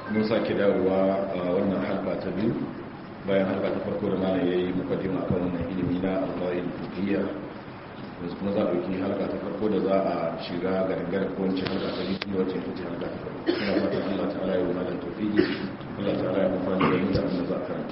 mun sake dawowa a wannan halka ta biyu bayan halka ta farko da mana yayi mukaddima akan wannan ilimi na al-qawaid fiqhiyya yanzu kuma za a ɗauki halka ta farko da za a shiga garin ko wance halka ta biyu da wacce ta halka ta farko ina fatan Allah ta'ala ya wuna da tawfiki Allah ta'ala ya amfani da mu da abin da za a karanta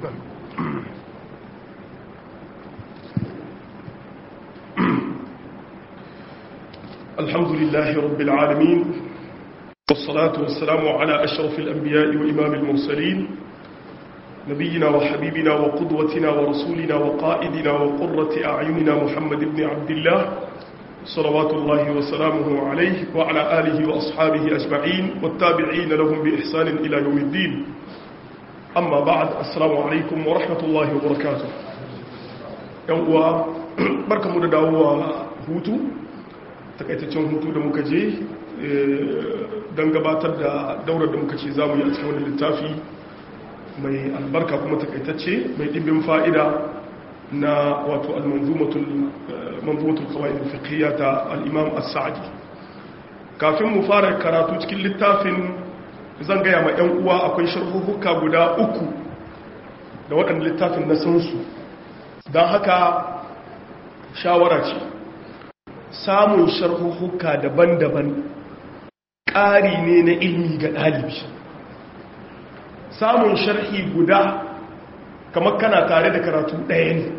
الحمد لله رب العالمين والصلاة والسلام على أشرف الأنبياء وإمام المرسلين نبينا وحبيبنا وقدوتنا ورسولنا وقائدنا وقرة أعيننا محمد بن عبد الله صلوات الله وسلامه عليه وعلى آله وأصحابه أجمعين والتابعين لهم بإحسان إلى يوم الدين أما بعد السلام عليكم ورحمة الله وبركاته يوم بركة مدداوة هوتو takaitaccen hutu da muka je don gabatar da daular da muka ce za mu yi a cikin wani littafi mai albarka kuma takaitacce mai ɗimbin fa'ida na wato al-manzumatul kawai fiqhiyya ta al-imam as-sa'di kafin mu fara karatu cikin littafin zan gaya ma 'yan uwa akwai sharhuhuka guda uku da waɗanda littafin na san su don haka shawara ce samun sharhuhuka daban-daban ƙari ne na ilmi ga ɗalibi samun sharhi guda kamar kana tare da karatu ɗaya ne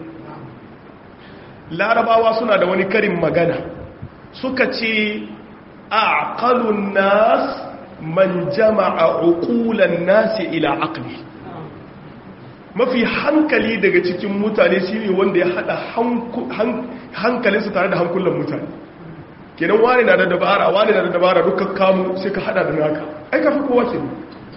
larabawa suna da wani karin magana suka ce a ƙalun nas man jama'a uqulan nasi ila aqli mafi hankali daga cikin mutane shine wanda ya hada hankalinsu tare da hankulan mutane kenan wani na da dabara wani na da dabara dukkan kamu sai ka hada da naka ai ka fi kowa ke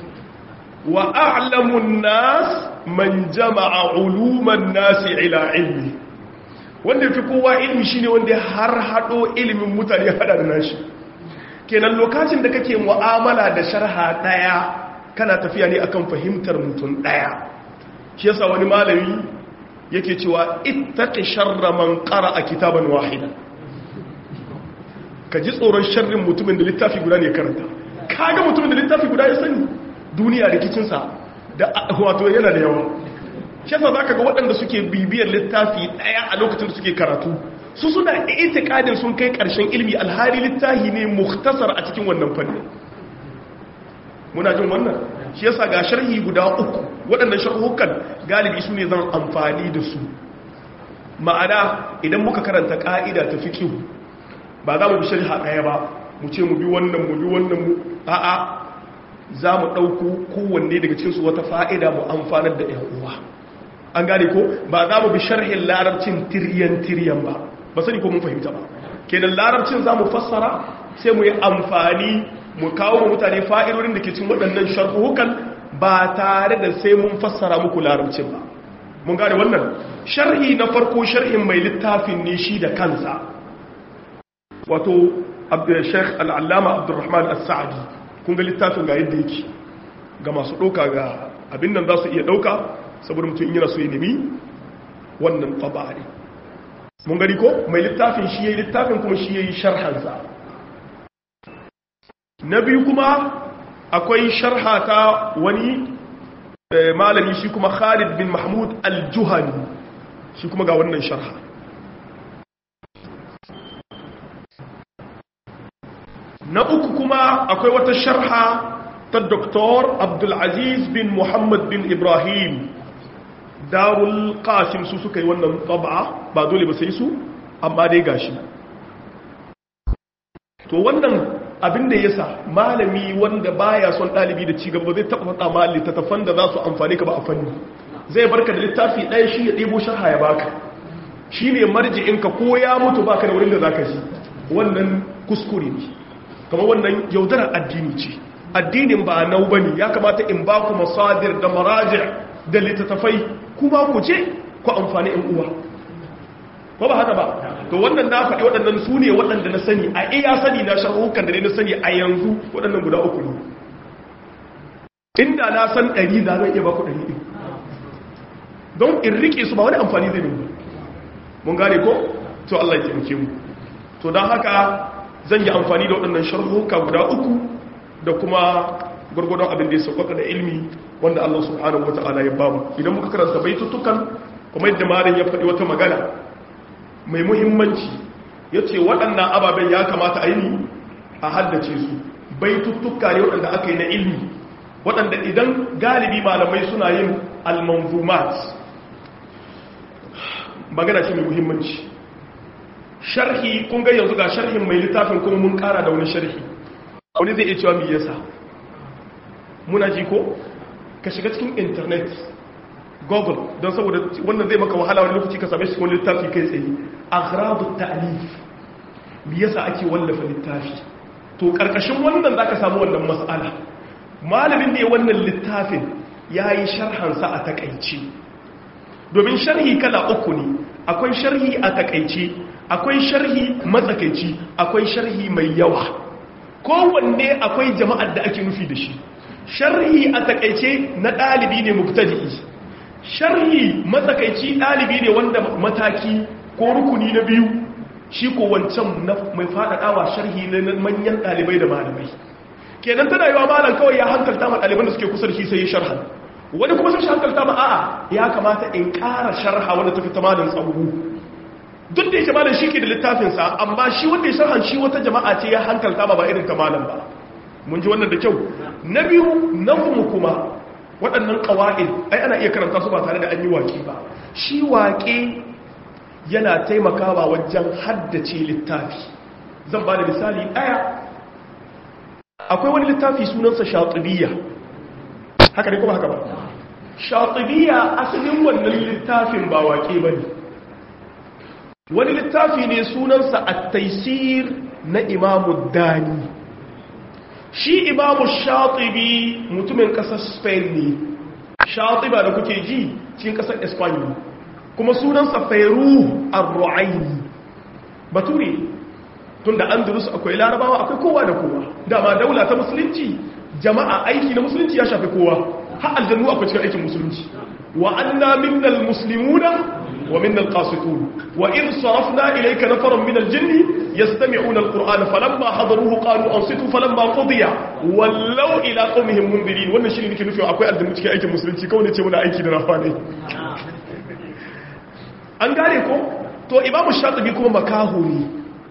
wa a'lamun nas man jama'a uluman nasi ila ilmi wanda ya fi kowa ilmi shine wanda ya har hado ilimin mutane ya hada da nashi kenan lokacin da kake mu'amala da sharha daya kana tafiya ne akan fahimtar mutum daya shi yasa wani malami yake cewa ittaqi sharra man qara'a kitaban wahida ka ji tsoron sharrin mutumin da littafi guda ne karanta kaga mutumin da littafi guda ya sani duniya rikicin sa da wato yana da yawa shi yasa zaka ga waɗanda suke bibiyar littafi daya a lokacin da suke karatu su suna itikadin sun kai ƙarshen ilmi alhari littafi ne mukhtasar a cikin wannan fannin muna jin wannan shi yasa ga sharhi guda uku waɗannan sharhukan galibi su ne zan amfani da su ma'ana idan muka karanta ƙa'ida ta fi kihu ba za mu bi sharha ɗaya ba mu ce mu bi wannan mu bi wannan mu a'a za mu ɗauko kowanne daga cinsu wata fa'ida mu amfanar da ‘yan uwa an gane ko ba za mu bi sharhin larabcin tiryan tiryan ba ba sani ko mun fahimta ba kenan larabcin za mu fassara sai mu yi amfani mu kawo mutane fa'idodin da ke cin waɗannan sharhuhukan ba tare da sai mun fassara muku larabcin ba mun gane wannan sharhi na farko sharhin mai littafin ne shi da kansa wato sheikh al'allama abdurrahman as-sa'adi kun ga littafin ga yadda yake ga masu ɗauka ga abin nan za su iya ɗauka saboda mutum yana so ya nemi wannan tabari mun gani ko mai littafin shi ya yi littafin kuma shi ya yi sharhansa na biyu kuma akwai sharha ta wani malami shi kuma khalid bin mahmud al-juhani shi kuma ga wannan sharha na uku kuma akwai wata sharha ta Dr. abdulaziz bin muhammad bin ibrahim darul qasim su suka yi wannan taba ba dole ba sai su amma dai gashi to wannan abin da yasa malami wanda baya son dalibi da ci gaba zai taba fada ma littattafan da za su amfane ka ba a fanni zai barka da littafi ɗaya shi ya ɗebo sharha ya baka shine marji'inka ko ya mutu baka da wurin da zaka ji wannan kuskure ne kamar wannan yaudarar addini ce addinin ba nau bane ya kamata in ba ku masadir da maraji' da littattafai kuma ku ce ku amfani in uwa ko ba haka ba to wannan na faɗi waɗannan su ne waɗanda na sani a iya sani na shahukan da ne na sani a yanzu waɗannan guda uku ne inda na san ɗari na zan iya ba ku ɗari ɗin don in riƙe su ba wani amfani zai nuna mun gane ko to Allah ya taimake mu to don haka zan yi amfani da waɗannan sharhuka guda uku da kuma gurgurdon abin da ya sauƙaƙa da ilmi wanda Allah subhanahu wata'ala ya bamu idan muka karanta baitutukan kuma yadda malam ya faɗi wata magana mai muhimmanci ya ce waɗannan ababen ya kamata a yi a haddace su baitutuka ne waɗanda aka yi na ilmi waɗanda idan galibi malamai suna yin almanzumat magana ce mai muhimmanci sharhi kun ga yanzu ga sharhin mai littafin kuma mun kara da wani sharhi wani zai iya cewa mai yasa muna ji ko ka shiga cikin internet google don saboda wannan zai maka wahala wani lokaci ka same shi wani littafi kai tsaye aghradu ta'lif me yasa ake wallafa littafi to karkashin wannan zaka samu wannan mas'ala malamin da ya wannan littafin yayi sharhan sa a takaici domin sharhi kala uku ne akwai sharhi a takaici akwai sharhi matsakaici akwai sharhi mai yawa kowanne akwai jama'ar da ake nufi da shi sharhi a takaice na ɗalibi ne mubtadi'i sharhi matsakaici ɗalibi ne wanda mataki ko rukuni na biyu shi ko wancan mai faɗaɗawa sharhi ne na manyan ɗalibai da malamai kenan tana yiwa malam kawai ya hankalta ma ɗaliban da suke kusa da shi sai ya sharhan wani kuma sun shi hankalta ma a'a ya kamata in ƙara sharha wanda tafi ta malam tsawo duk da yake malam shi ke da littafinsa amma shi wanda ya sharhan shi wata jama'a ce ya hankalta ba ba irin ta malam ba mun ji wannan da kyau na biyu nazmu kuma waɗannan ƙawa'id ai ana iya karanta su ba tare da an yi waƙe ba shi waƙe yana taimakawa wajen haddace littafi zan ba da misali ɗaya akwai wani littafi sunansa shatibiyya haka ne kuma haka ba shatibiyya asalin wannan littafin ba waƙe ba ne wani littafi ne sunansa a taisir na imamu dani shi imamu shatibi mutumin kasar spain ne shatiba da kuke ji cikin kasar espanya kuma sunansa fairu ar-ru'aini bature tun da andalus akwai larabawa akwai kowa da kowa dama daula ta musulunci jama'a aiki na musulunci ya shafi kowa har aljannu akwai cikin aikin musulunci wa anna minnal muslimuna ومن القاسطون وإذ صرفنا إليك نفرا من الجن يستمعون القرآن فلما حضروه قالوا أنصتوا فلما قضي ولوا إلى قومهم منذرين wannan shine nake nufi akwai addini cikin aikin musulunci kawai ne ce muna aiki da rafa ne an gane ko to imamu shatibi kuma makaho ne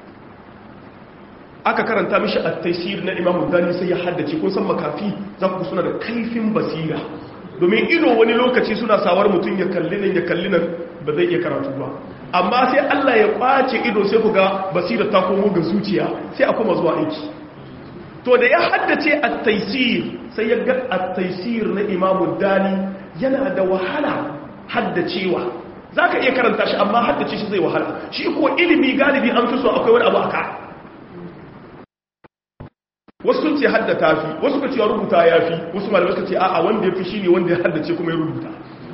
aka karanta mishi at-taysir na imamu dani sai ya haddace kun san makafi za ku suna da kaifin basira domin ido wani lokaci suna sawar mutum ya kalli nan ya kalli nan ba zai iya karatu ba amma sai Allah ya kwace ido sai ku ga basira ta komo ga zuciya sai a kuma zuwa aiki to da ya haddace at-taysir sai ya ga at-taysir na Imam Dani yana da wahala haddacewa zaka iya karanta shi amma haddace shi zai wahala shi ko ilimi galibi an fi so akwai wani abu aka wasu sun ce haddata fi wasu ka ce rubuta ya fi wasu malamai suka ce a'a wanda ya fi shi ne wanda ya haddace kuma ya rubuta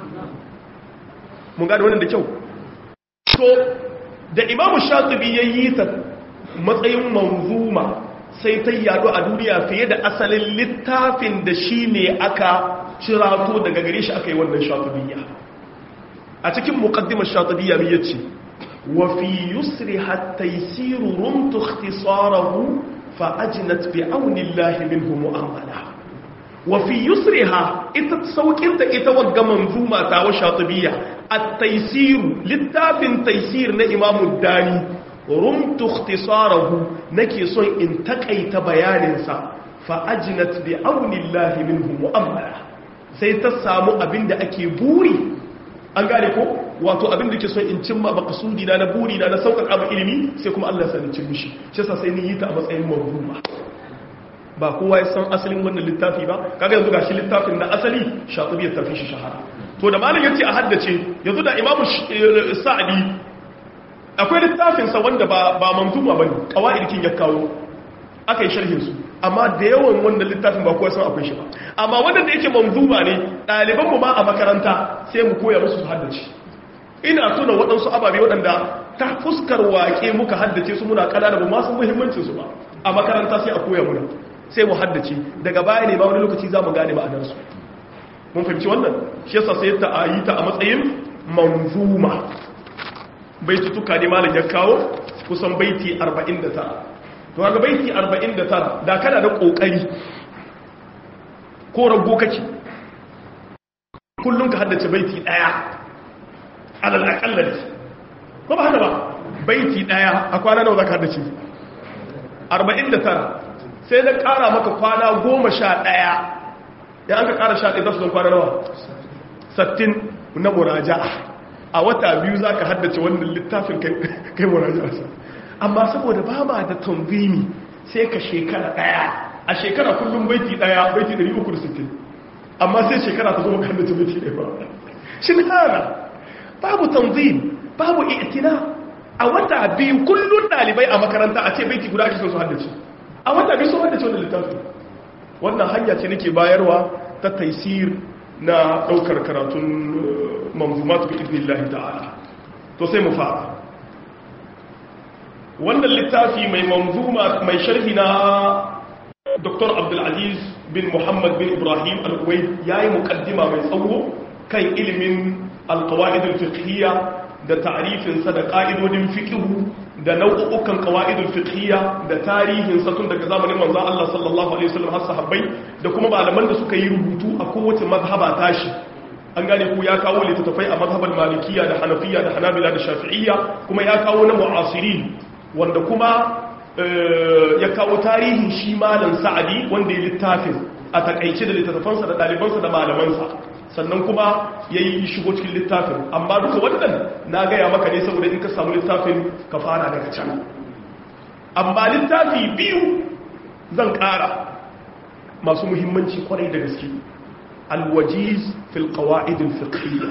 mun gada wannan da kyau to da imamu shatibi ya yi ta matsayin manzuma sai ta yado a duniya fiye da asalin littafin da shi ne aka cirato daga gare shi aka yi wannan shatibiyya a cikin muqaddimar shatibiyya mai yace wa fi yusri hatta yasiru rumtu ikhtisarahu fa ajnat bi aunillahi minhu mu'amala wa fi yusriha ita saukinta ita wagga manzuma ta wa shatibiyya at-taysir littafin taysir na imam dani rumtu ikhtisarahu nake son in takaita bayanin sa fa ajnat bi aunillahi minhu mu'amala sai ta samu abinda ake buri an gane ko wato abin da ke son in cimma makasudi na na buri na na sauƙaƙa ba ilimi sai kuma Allah sanin cin mishi shi yasa sai ni yi ta a matsayin mawruma ba kowa ya san asalin wannan littafi ba kaga yanzu gashi littafin na asali shatibi ya tafi shi shahara to da malam yace a haddace yanzu da imamu sa'di akwai littafin sa wanda ba ba manzuma bane qawaidin ya kawo aka yi sharhin su amma da yawan wannan littafin ba kowa san akwai shi ba amma wanda da yake manzuma ne ɗaliban mu ma a makaranta sai mu koya musu su haddace ina tuna waɗansu ababe waɗanda ta fuskar waƙe muka haddace su muna ƙanana ba masu muhimmancin su ba a makaranta sai a koya muna sai mu haddace daga baya ne ba wani lokaci za mu gane ma'anarsu mun fahimci wannan shi yasa sai ta ayi ta a matsayin manzuma baiti tuka ne malam ya kawo kusan baiti 49 to ga baiti 49 da kana da kokari ko rago kake kullum ka haddace baiti daya alal aqalla ko ba haka ba baiti daya a kwana nawa zaka haddace 49 sai da kara maka kwana 11 ya an ka kara 11 zasu zan kwana nawa 60 na muraja'a a wata biyu zaka haddace wannan littafin kai kai muraja'a amma saboda ba ma da tanzimi sai ka shekara daya a shekara kullum baiti daya baiti 360 amma sai shekara ta zo maka haddace baiti daya ba shin hana babu tanzim babu i'tina a wata biyu kullun dalibai a makaranta a ce baiti guda ake son su haddace a wata biyu sun haddace wannan littafi wannan hanya ce nake bayarwa ta taisir na daukar karatun manzumatu bi idnillahi ta'ala to sai mu fara wannan littafi mai manzuma mai sharhi na Dr. Abdulaziz bin Muhammad bin Ibrahim Al-Kuwait yayi mukaddima mai tsawo kan ilimin al-qawaid al-fiqhiyya da ta'rifin sa da qa'idodin fiqh da nau'ukan qawaid al-fiqhiyya da tarihin sa tun daga zamanin manzo Allah sallallahu alaihi wasallam har sahabbai da kuma malaman da suka yi rubutu a kowace mazhaba tashi an gane ku ya kawo littattafai a mazhabar malikiya da hanafiya da hanabila da shafi'iyya kuma ya kawo na mu'asirin wanda kuma ya kawo tarihin shi malam sa'adi wanda ya littafin a takaice da littattafansa da ɗalibansa da malamansa sannan kuma ya yi shigo cikin littafin amma duka wannan na gaya maka ne saboda in ka samu littafin ka fara daga can amma littafi biyu zan ƙara masu muhimmanci kwarai da gaske alwajiz fil qawa'id al fiqhiyya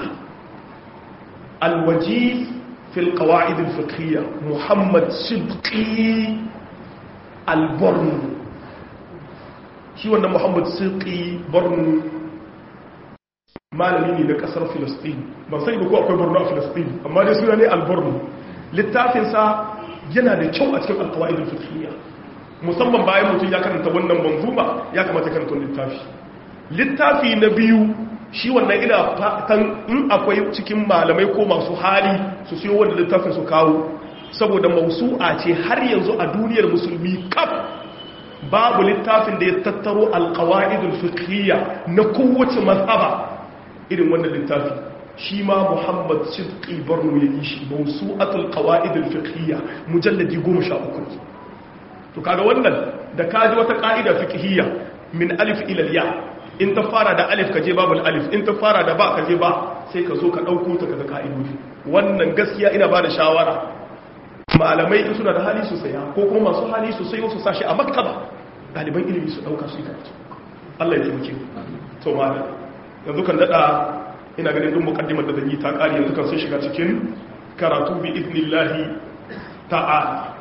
alwajiz fil qawa'id al fiqhiyya muhammad sidqi al-borno shi wannan muhammad sidqi borno malami ne na kasar filistin ban sai ba ko akwai borno a filistin amma dai suna ne al-borno littafinsa yana da kyau a cikin al-qawa'id al fiqhiyya musamman bayan mutum ya karanta wannan manzuma ya kamata karanta littafi littafi na biyu shi wannan ina fatan in akwai cikin malamai ko masu hali su siyo wanda littafin su kawo saboda mausu'a ce har yanzu a duniyar musulmi kaf babu littafin da ya tattaro alqawaidul fiqhiyya na kowace mazhaba irin wannan littafi shi ma Muhammad Sidqi Barno ya yi shi mausu'atul qawaidul fiqhiyya mujalladi 13 to kaga wannan da kaji wata ka'ida fiqhiyya min alif ila ya in ta fara da alif kaje babul alif in ta fara da ba kaje ba sai ka zo ka dauko ta kaga ka'idodi wannan gaskiya ina bada shawara malamai in suna da hali su saya ko kuma masu hali su sayo su sashi a maktaba daliban ilimi su dauka su yi karatu Allah ya taimake to malam yanzu kan dada ina ganin duk mukaddimar da zan yi ta kare yanzu kan sai shiga cikin karatu bi idnillahi ta'ala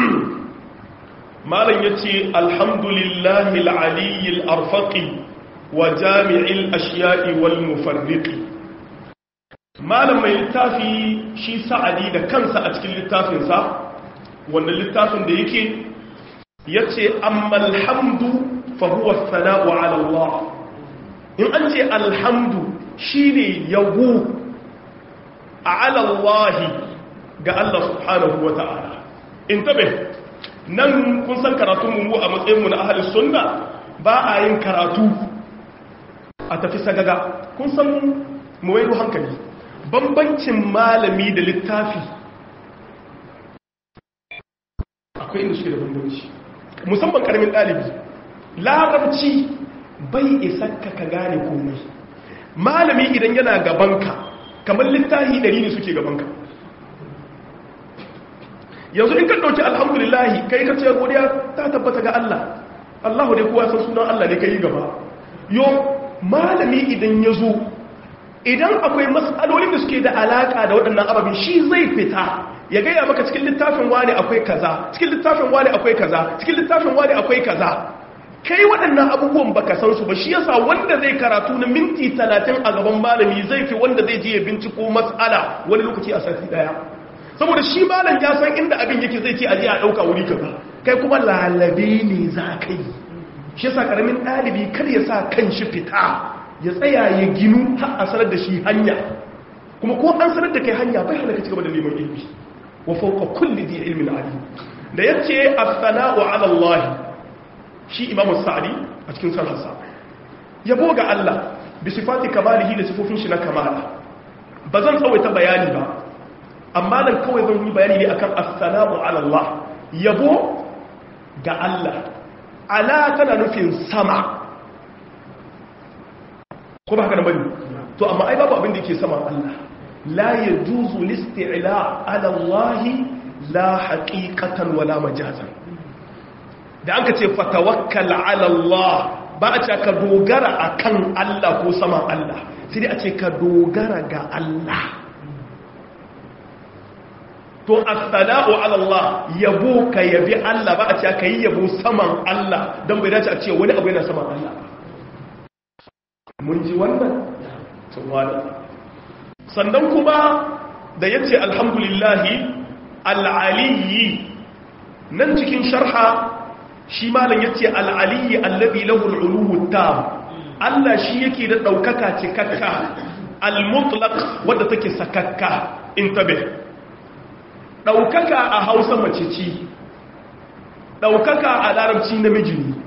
malam ya ce alhamdulillahi al'aliyyil arfaƙi wa jami'il ashiya'i wal mufarriƙi malam mai littafi shi sa'adi da kansa a cikin littafinsa wanda littafin da yake ya ce amma alhamdu fahuwa sana'u ala Allah in an ce alhamdu shi ne yabo a alallahi ga Allah subhanahu wa ta'ala in tabe nan kun san karatun mu a matsayinmu na ahalin sunna ba a yin karatu a tafi sagaga kun san mu wairu hankali bambancin malami da littafi akwai inda suke da bambanci musamman karamin ɗalibi larabci bai isa ka ka gane komai malami idan yana gabanka kamar littafi ɗari ne suke gabanka yanzu in ka ɗauki alhamdulillahi kai ka ce godiya ta tabbata ga Allah Allah dai kowa san sunan Allah ne kai gaba yo malami idan ya zo idan akwai matsalolin da suke da alaka da waɗannan ababin shi zai fita ya gaya maka cikin littafin wani akwai kaza cikin littafin wani akwai kaza cikin littafin wani akwai kaza kai waɗannan abubuwan baka san su ba shi yasa wanda zai karatu na minti talatin a gaban malami zai fi wanda zai je ya binciko matsala wani lokaci a sati daya saboda shi malam ya san inda abin yake zai ce a je a ɗauka wuri kaza kai kuma lalabe ne za ka yi shi yasa karamin ɗalibi kar ya sa kan shi fita ya tsaya ya ginu har a sanar da shi hanya kuma ko an sanar da kai hanya bai hana ka ci gaba da neman ilimi wa fawqa kulli dhi ilmin alim da yace as-sana'u 'ala Allah shi imamu sa'di a cikin sarhasa yabo ga Allah bi sifati kamalihi da sifofin shi na kamala ba zan tsawaita bayani ba amma nan kawai zan yi bayani ne akan assalamu ala Allah yabo ga Allah ala tana nufin sama ko ba haka da bane to amma ai babu abin da yake sama Allah la yajuzu listi'la ala Allah la haqiqatan wala majazan da an ka ce fatawakkal ala Allah ba a ce ka dogara akan Allah ko saman Allah sai dai a ce ka dogara ga Allah to as-sala'u ala Allah yabo ka yabi Allah ba a ce ka yi yabo saman Allah dan bai dace a ce wani abu yana saman Allah mun ji wannan sannan kuma da yace alhamdulillahi al-aliyyi nan cikin sharha shi malam yace al-aliyyi alladhi lahu al-uluwu tam Allah shi yake da daukaka cikakka al-mutlaq wadda take sakakka intabe daukaka a Hausa mace ce daukaka a Larabci namiji ne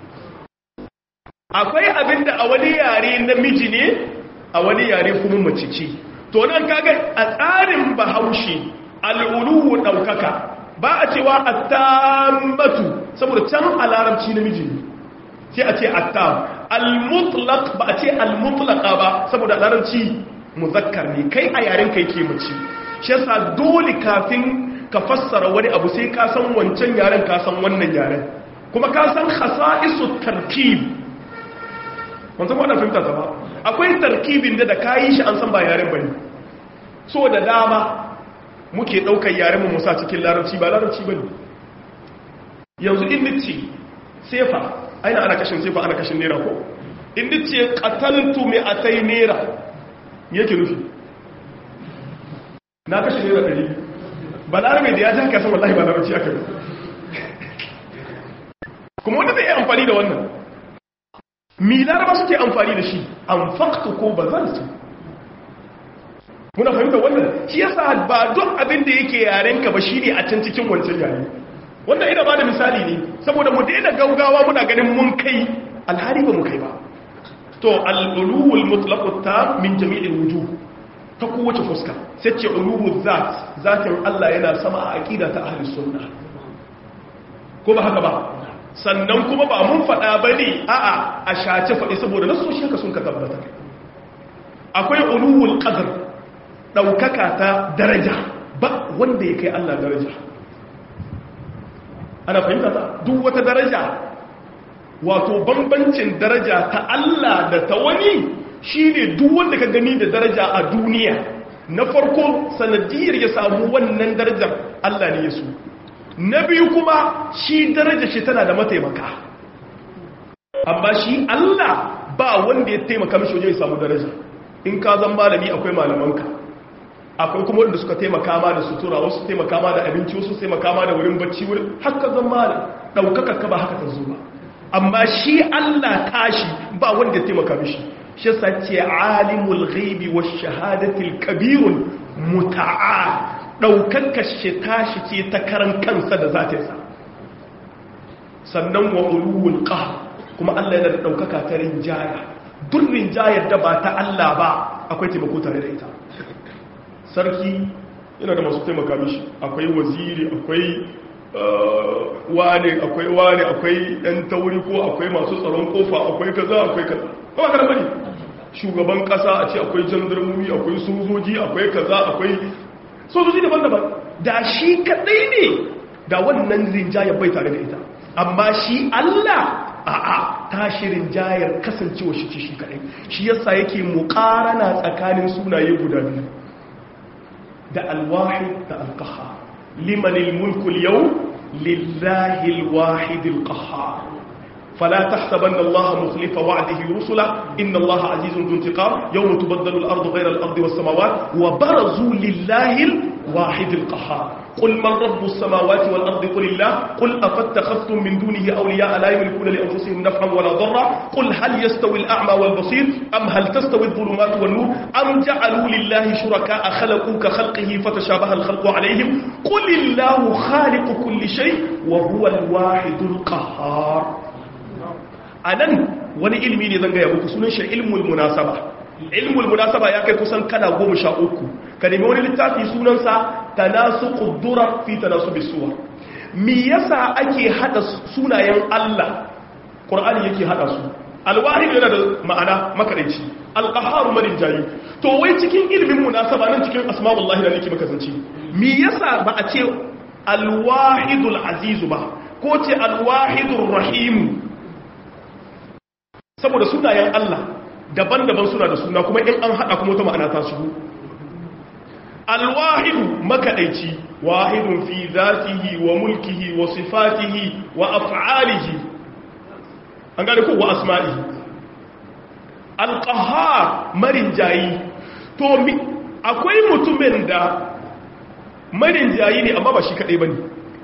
akwai abinda a wani yare namiji ne a wani yare kuma mace ce to nan kaga a tsarin Bahaushe al-uluwu daukaka ba a cewa attammatu saboda can a larabci namiji ne sai a ce attam al-mutlaq ba a ce al-mutlaqa ba saboda larabci muzakkar ne kai a yaren kai ke mace shi yasa dole kafin ka fassara wani abu sai ka san wancan yaren ka san wannan yaren kuma ka san khasa'isu tarkib mun san wannan fahimta ba akwai tarkibin da da kayi shi an san ba yaren bane so da dama muke ɗaukar yaren mu musa cikin larabci ba larabci ba ne yanzu in nice sefa aina ana kashin sefa ana kashin nera ko in nice kataltu mai a tai nera yake nufi na kashin nera ɗari ba larabe da ya ji haka san wallahi ba larabci aka yi kuma wanda zai yi amfani da wannan mi laraba suke amfani da shi an faktu ko ba zan su muna fahimta wannan shi yasa ba duk abin da yake yarenka ba shine a can cikin wancan yare wannan ina bada misali ne saboda mu daina gaugawa muna ganin mun kai alhari ba mu kai ba to al-uluwul mutlaqut ta min jami'il wujuh ta kowace fuska sai ce uluwul zat zatin Allah yana sama a aqida ta ahlus sunna ko ba haka ba sannan kuma ba mun faɗa bane a'a a shace faɗi saboda nasu shi ka sun ka tabbata akwai uluwul qadr ɗaukaka ta daraja ba wanda ya kai Allah daraja ana fahimta ta duk wata daraja wato bambancin daraja ta Allah da ta wani shine duk wanda ka gani da daraja a duniya na farko sanadiyar ya samu wannan darajar Allah ne ya so na biyu kuma shi daraja shi tana da mataimaka amma shi Allah ba wanda ya taimaka mishi wajen ya samu daraja in ka zan malami akwai malamanka akwai kuma wanda suka taimaka ma da sutura wasu taimaka ma da abinci wasu taimaka ma da wurin bacci wurin haka zan ma da ɗaukaka ka ba haka ta zo ba amma shi Allah tashi ba wanda ya taimaka mishi shi sa ce alimul ghaibi wa shahadatil kabirun muta'a ɗaukaka shi tashi ce ta karan kansa da zatinsa sannan wa uluwul qahr kuma Allah yana da ɗaukaka ta rinjaya duk rinjayar da ba ta Allah ba akwai taimako tare da ita sarki yana da masu taimaka mishi akwai waziri akwai wane akwai wane akwai ɗan tauri ko akwai masu tsaron kofa akwai kaza akwai kaza kuma kada bane shugaban kasa a ce akwai jandarmomi akwai sojoji akwai kaza akwai sojoji daban-daban da shi kadai ne da wannan rinjaya bai tare da ita amma shi Allah a'a tashi rinjayar kasancewa shi ce shi kadai shi yasa yake muqarana tsakanin sunaye guda biyu da alwahid da alqahhar liman almulku alyawm lillahi alwahid alqahhar فلا تحسبن الله مخلف وعده رسله إن الله عزيز ذو انتقام يوم تبدل الأرض غير الأرض والسماوات وبرزوا لله الواحد القهار قل من رب السماوات والأرض قل الله قل أفاتخذتم من دونه أولياء لا يملكون لأنفسهم نفعا ولا ضرا قل هل يستوي الأعمى والبصير أم هل تستوي الظلمات والنور أم جعلوا لله شركاء خلقوا كخلقه فتشابه الخلق عليهم قل الله خالق كل شيء وهو الواحد القهار a nan wani ilimi ne zan gaya muku sunan shi ilmul munasaba ilmul munasaba ya kai kusan kana goma sha uku ka nemi wani littafi sunansa tanasuqud durar fi tanasubis suwar me yasa ake hada sunayen Allah Qur'ani yake hada su alwahid yana da ma'ana makarici alqahharu marin jayi to wai cikin ilimin munasaba nan cikin asma'ullahi da nake maka zance me yasa ba a ce alwahidul aziz ba ko ce alwahidul rahim saboda sunayen Allah daban-daban suna da suna kuma in an hada kuma wata ma'ana ta shigo alwahidu makadaici wahidun fi zatihi wa mulkihi wa sifatihi wa af'alihi an gane ko wa asma'ihi alqahar marin jayi to akwai mutumin da marin jayi ne amma ba shi kadai bane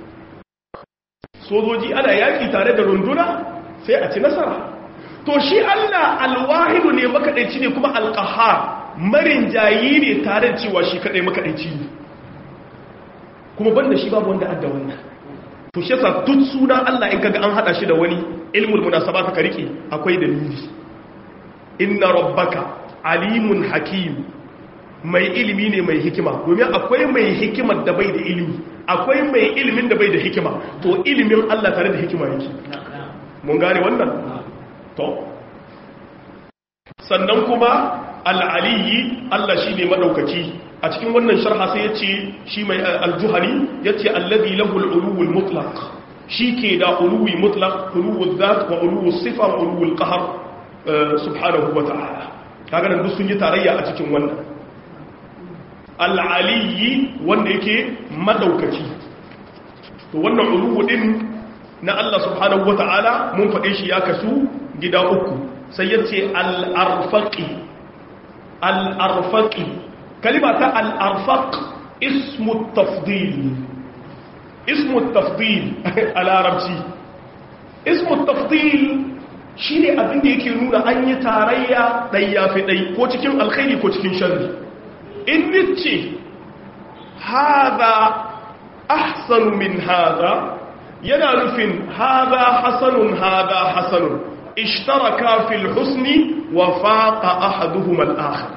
sojoji ana yaki tare da runduna sai a ci nasara to shi Allah alwahidu ne makadaici ne kuma alqahar marin jayi ne tare da cewa shi kadai makadaici ne kuma banda shi babu wanda adda wannan to shi yasa duk sunan Allah in kaga an hada shi da wani ilmul munasabat ka rike akwai dalili inna rabbaka alimun hakim mai ilimi ne mai hikima domin akwai mai hikimar da bai da ilimi akwai mai ilimin da bai da hikima to ilimin Allah tare da hikima yake mun gane wannan to sannan kuma al'aliyi Allah shi ne maɗaukaci a cikin wannan sharha sai ya ce shi mai aljuhari ya ce allabi lahul uluwul mutlaq shi ke da uluwi mutlaq uluwul zat wa uluwul sifa wa uluwul qahar subhanahu wa ta'ala kaga nan duk sun yi tarayya a cikin wannan al'aliyi wanda yake maɗaukaci to wannan uluwu din na Allah subhanahu wa ta'ala mun faɗe shi ya kasu gida uku sai ya ce al'arfaƙi al'arfaƙi kalima ta al'arfaƙ ismu tafdil ismu tafdil a larabci ismu tafdil shi ne abinda yake nuna an yi tarayya ɗaya fi ɗai ko cikin alkhairi ko cikin shari in nice haza ahsanu min haza yana nufin haza hasanun haza hasanun اشتركا في الحسن وفاق احدهما الاخر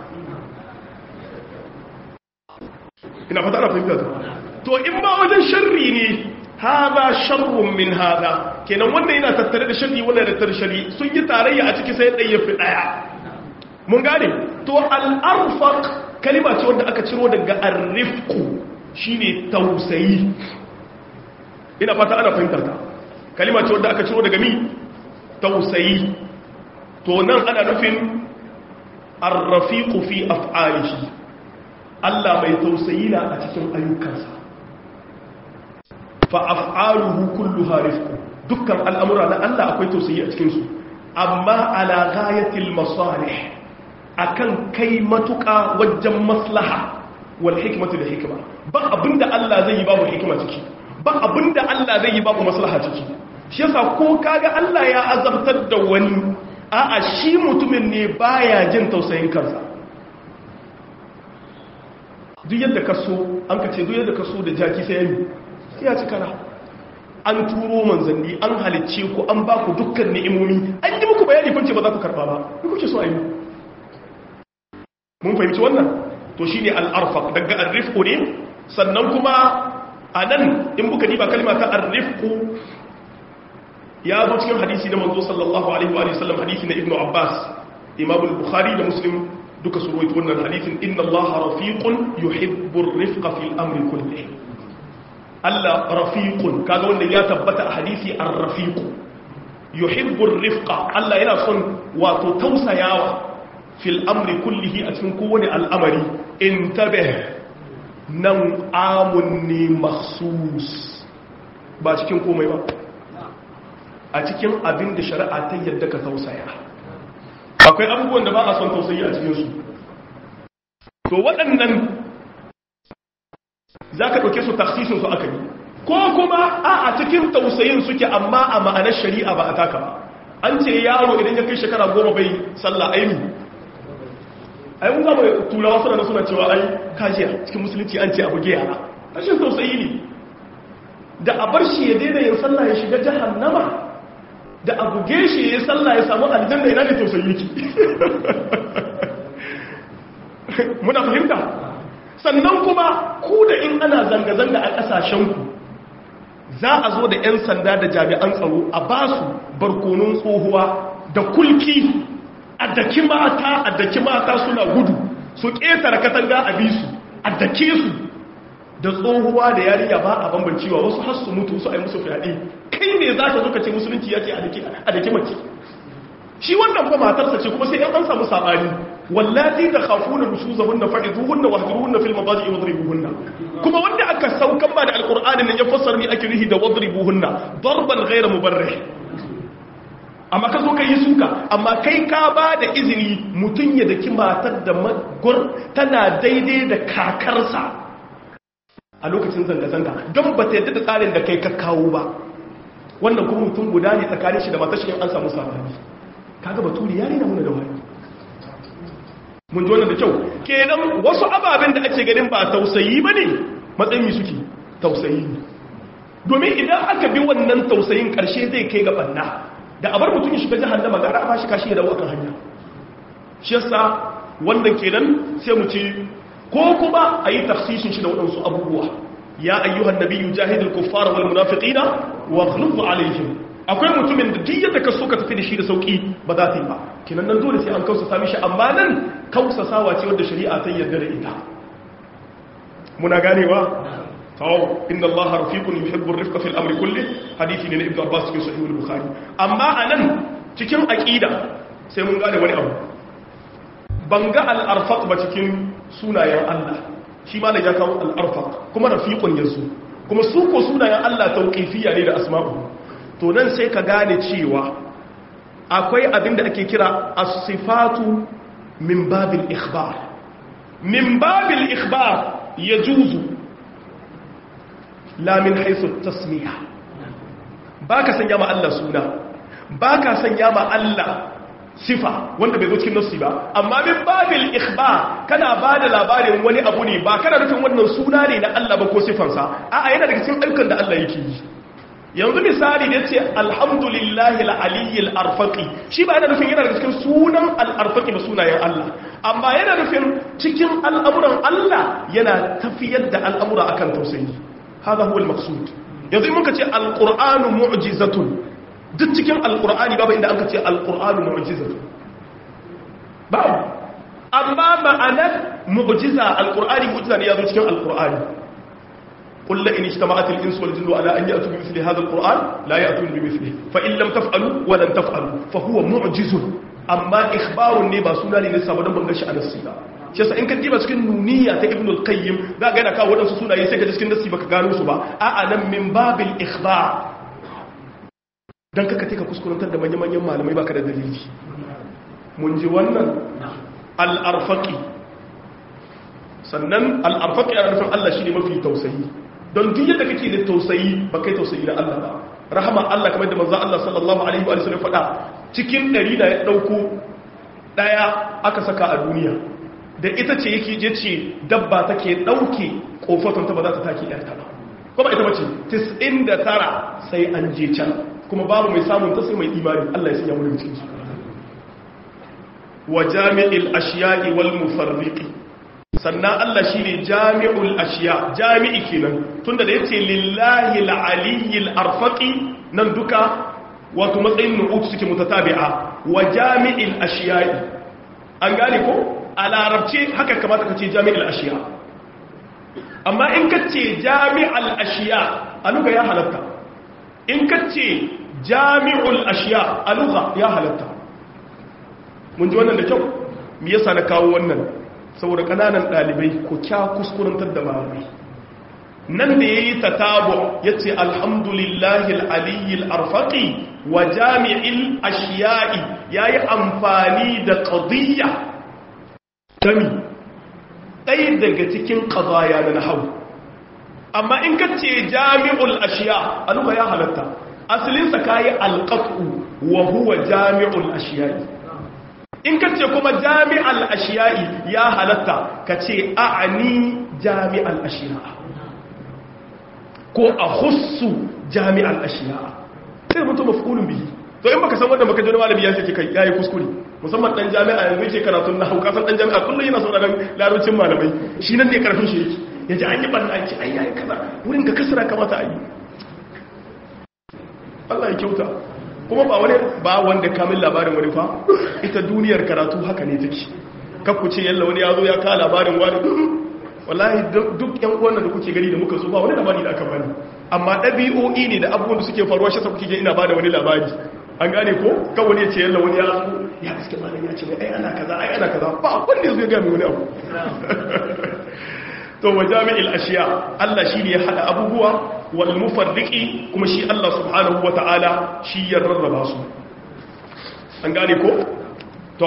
ina fata ana fahimta ta to in ba wajen sharri ne haza sharrun min haza kenan wanda yana tattare da sharri wanda da tattare sharri sun yi tarayya a ciki sai ɗaya fi ɗaya mun gane to al'arfaq kalima ce wanda aka ciro daga arrifku shine tausayi ina fata ana fahimtar ta kalima ce wanda aka ciro daga mi tausayi to nan ana nufin arrafiqu fi af'alihi Allah mai tausayi na a cikin ayyukansa fa af'aluhu kulluha rifqu dukkan al'amura na Allah akwai tausayi a cikin su amma ala ghayatil masalih akan kai matuka wajen maslaha wal hikmatu da hikma ba abinda Allah zai yi babu hikima ciki ba abinda Allah zai yi babu maslaha ciki shi yasa ko kaga Allah ya azabtar da wani a'a shi mutumin ne baya jin tausayin kansa duk yadda ka so an ka ce duk yadda ka so da jaki sai yami sai ya ci kara an turo manzanni an halicce ku an ba ku dukkan ni'imomi an yi muku bayani kun ce ba za ku karba ba ku kuke so a yi mun fahimci wannan to shine al-arfaq daga ar-rifqu ne sannan kuma anan in buka diba kalma ta ar-rifqu ya zo cikin hadisi na manzo sallallahu alaihi wa sallam hadisi na ibnu abbas imam al-bukhari da muslim duka su rawaito wannan hadisin inna allaha rafiqun yuhibbu ar-rifqa fil amri kulli Allah rafiqun kaga wanda ya tabbata a hadisi ar-rafiq yuhibbu ar-rifqa Allah yana son wato tausayawa fil amri kullihi a cikin kowane al'amari intabih nan amun ne makhsus ba cikin komai ba a cikin abin da shari'a ta yadda ka tausaya akwai abubuwan da ba a son tausayi a cikinsu to waɗannan za ka ɗauke su taksisinsu aka yi ko kuma a a cikin tausayin suke amma a ma'anar shari'a ba a taka ba an ce yaro idan ya kai shekara goma bai sallah aini ai mun zama turawa suna suna cewa ai kajiya cikin musulunci an ce abu yara rashin tausayi ne da a bar shi ya daina yin sallah ya shiga jahannama da abu geshe ya sallah ya samu aljanna ina ne tausayi yake muna fahimta sannan kuma ku da in ana zanga-zanga a ƙasashenku za a zo da 'yan sanda da jami'an tsaro a ba su barkonon tsohuwa da kulki a daki mata a daki mata suna gudu su ƙetare katanga a bi su a dake su da tsohuwa da yariya ba a bambancewa wasu har su mutu su a yi musu fyaɗe kai ne za ka zo ka ce musulunci yake a daki mace shi wannan ba matarsa ce kuma sai yan an samu saɓani wallazi da khafuna nusuzahunna fa'iduhunna wahjuruhunna fil madaji wadribuhunna kuma wanda aka saukan ba da alqur'ani ne ya fassara ni ake rihi da wadribuhunna darban ghayra mubarrih amma ka zo ka yi suka amma kai ka ba da izini mutum ya daki matar da magur tana daidai da kakarsa a lokacin zanga-zanga don ba ta yadda da tsarin da kai ka kawo ba wannan kuma mutum guda ne tsakanin shi da matar shi an samu sabani kaga baturi ya rina muna da wani mun ji wannan da kyau kenan wasu ababen da ake ganin ba tausayi ba ne matsayin suke tausayi ne domin idan aka bi wannan tausayin karshe zai kai ga banna da abar mutum ya shiga jahannama gara a bashi kashi ya dawo akan hanya shi yasa wannan kenan sai mu ce ko kuma a yi tafsishin shi da waɗansu abubuwa ya ayyuhan nabiyyu jahidul kuffara wal munafiqina wa ghlub alaihim akwai mutumin da duk yadda ka so ka tafi da shi da sauki ba za ta yi ba kenan nan dole sai an kausa sami shi amma nan kausasawa ce wadda shari'a ta yarda da ita muna ganewa tawo inna Allah rafiqun yuhibbu ar-rifqa fil amri kulli hadisi ne na Ibn Abbas cikin sahih al-Bukhari amma anan cikin aqida sai mun gane wani abu banga al-arfaq ba cikin sunayen Allah shi ma da ya kawo al-arfaq kuma rafiqun yanzu kuma su ko sunayen Allah tauqifiyya ne da asma'u to nan sai ka gane cewa akwai abinda ake kira as-sifatu min babil ikhbar min babil ikhbar yajuzu la min haythu tasmiya baka sanya ma Allah suna baka sanya ma Allah sifa wanda bai zo cikin nassi ba amma min babil ikhbar kana bada labarin wani abu ne ba kana nufin wannan suna ne na Allah ba ko sifansa a'a yana daga cikin ayyukan da Allah yake yi yanzu misali da ce alhamdulillahi al'aliyyar arfaƙi shi ba yana nufin yana da cikin sunan al'arfaƙi ba sunayen Allah amma yana nufin cikin al'amuran Allah yana tafiyar da al'amura akan tausayi haza huwa al-maqsud yanzu muka ce al-qur'anu mu'jizatun duk cikin al-qur'ani babu inda aka ce al-qur'anu mu'jizatun babu amma ma'anar mu'jiza al-qur'ani mu'jiza ne ya zo cikin al-qur'ani قل لئن اجتمعت الانس والجن على ان ياتوا بمثل هذا القران لا ياتون بمثله فان لم تفعلوا ولن تفعلوا فهو معجز amma ikhbarun ne ba suna ne nisa ba don ban gashi a nassi ba shi yasa in ka diba cikin nuniya ta ibn al-qayyim za ga yana kawo wadansu sunaye sai ka ji cikin nassi baka gano su ba a'a nan min babil ikhbar dan kaka take kuskurantar da manyan manyan malamai baka da dalili mun ji wannan al-arfaqi sannan al-arfaqi ana nufin Allah shine mafi tausayi don duk yadda kake da tausayi ba kai tausayi na Allah ba rahama Allah kamar da manzo Allah sallallahu alaihi wa sallam faɗa cikin ɗari da ya ɗauko ɗaya aka saka a duniya da ita ce yake je ce dabba take ɗauke ƙofatun ta ba za ta take ɗarta ba kuma ita bace 99 sai an je can kuma babu mai samun ta sai mai imani Allah ya sanya mu cikin su wa jami'il ashiya'i wal mufarriqi sannan Allah shi ne jami'ul ashiya jami'i kenan tunda da ya ce lillahi al'aliyyil arfaƙi nan duka wato matsayin nu'utu suke mutatabi'a wa jami'il ashiya'i an gane ko a larabce haka kamata ka ce jami'il ashiya amma in ka ce jami'al ashiya a luga ya halatta in ka ce jami'ul ashiya a luga ya halatta mun ji wannan da kyau me yasa na kawo wannan saboda kananan dalibai ko kya kuskurantar da malamai nan da yayi tatabu yace alhamdulillahi alaliyyil arfaqi wa jami'il ashiya'i yayi amfani da qadiyya dami dai daga cikin qadaya na nahwu amma in kace jami'ul ashiya aluga ya halatta asalin sa kai alqatu wa huwa jami'ul ashiya'i in ka ce kuma jami'al ashiya'i ya halatta ka ce a'ani jami'al ashiya'a ko a hussu jami'al ashiya'a sai mutu mafulun bihi to in baka san wanda baka jona malami ya ce kai yayi kuskure musamman dan jami'a yanzu yake karatun nahwu ka san dan jami'a kullum yana sauraron larabcin malamai shi nan ne karfin shi yake yaji an yi banna an ce ai yayi kaza wurin ka kasara kamata a yi Allah ya kyauta kuma ba wani ba wanda kamin labarin wani fa ita duniyar karatu haka ne take kakku ce yalla wani ya zo ya kawo labarin wani wallahi duk yan uwan da kuke gani da muka zo ba wani labari da aka bani amma ɗabi'o'i ne da abubuwan da suke faruwa shi sa kuke ina bada wani labari an gane ko kan wani ya ce yalla wani ya zo ya gaske malam ya ce ai ana kaza ai ana kaza ba wanda ya zo ya ga wani abu to wa jami'il ashiya Allah shi ne ya hada abubuwa wal mufarriqi kuma shi Allah subhanahu wata'ala shi ya rarraba su an gane ko to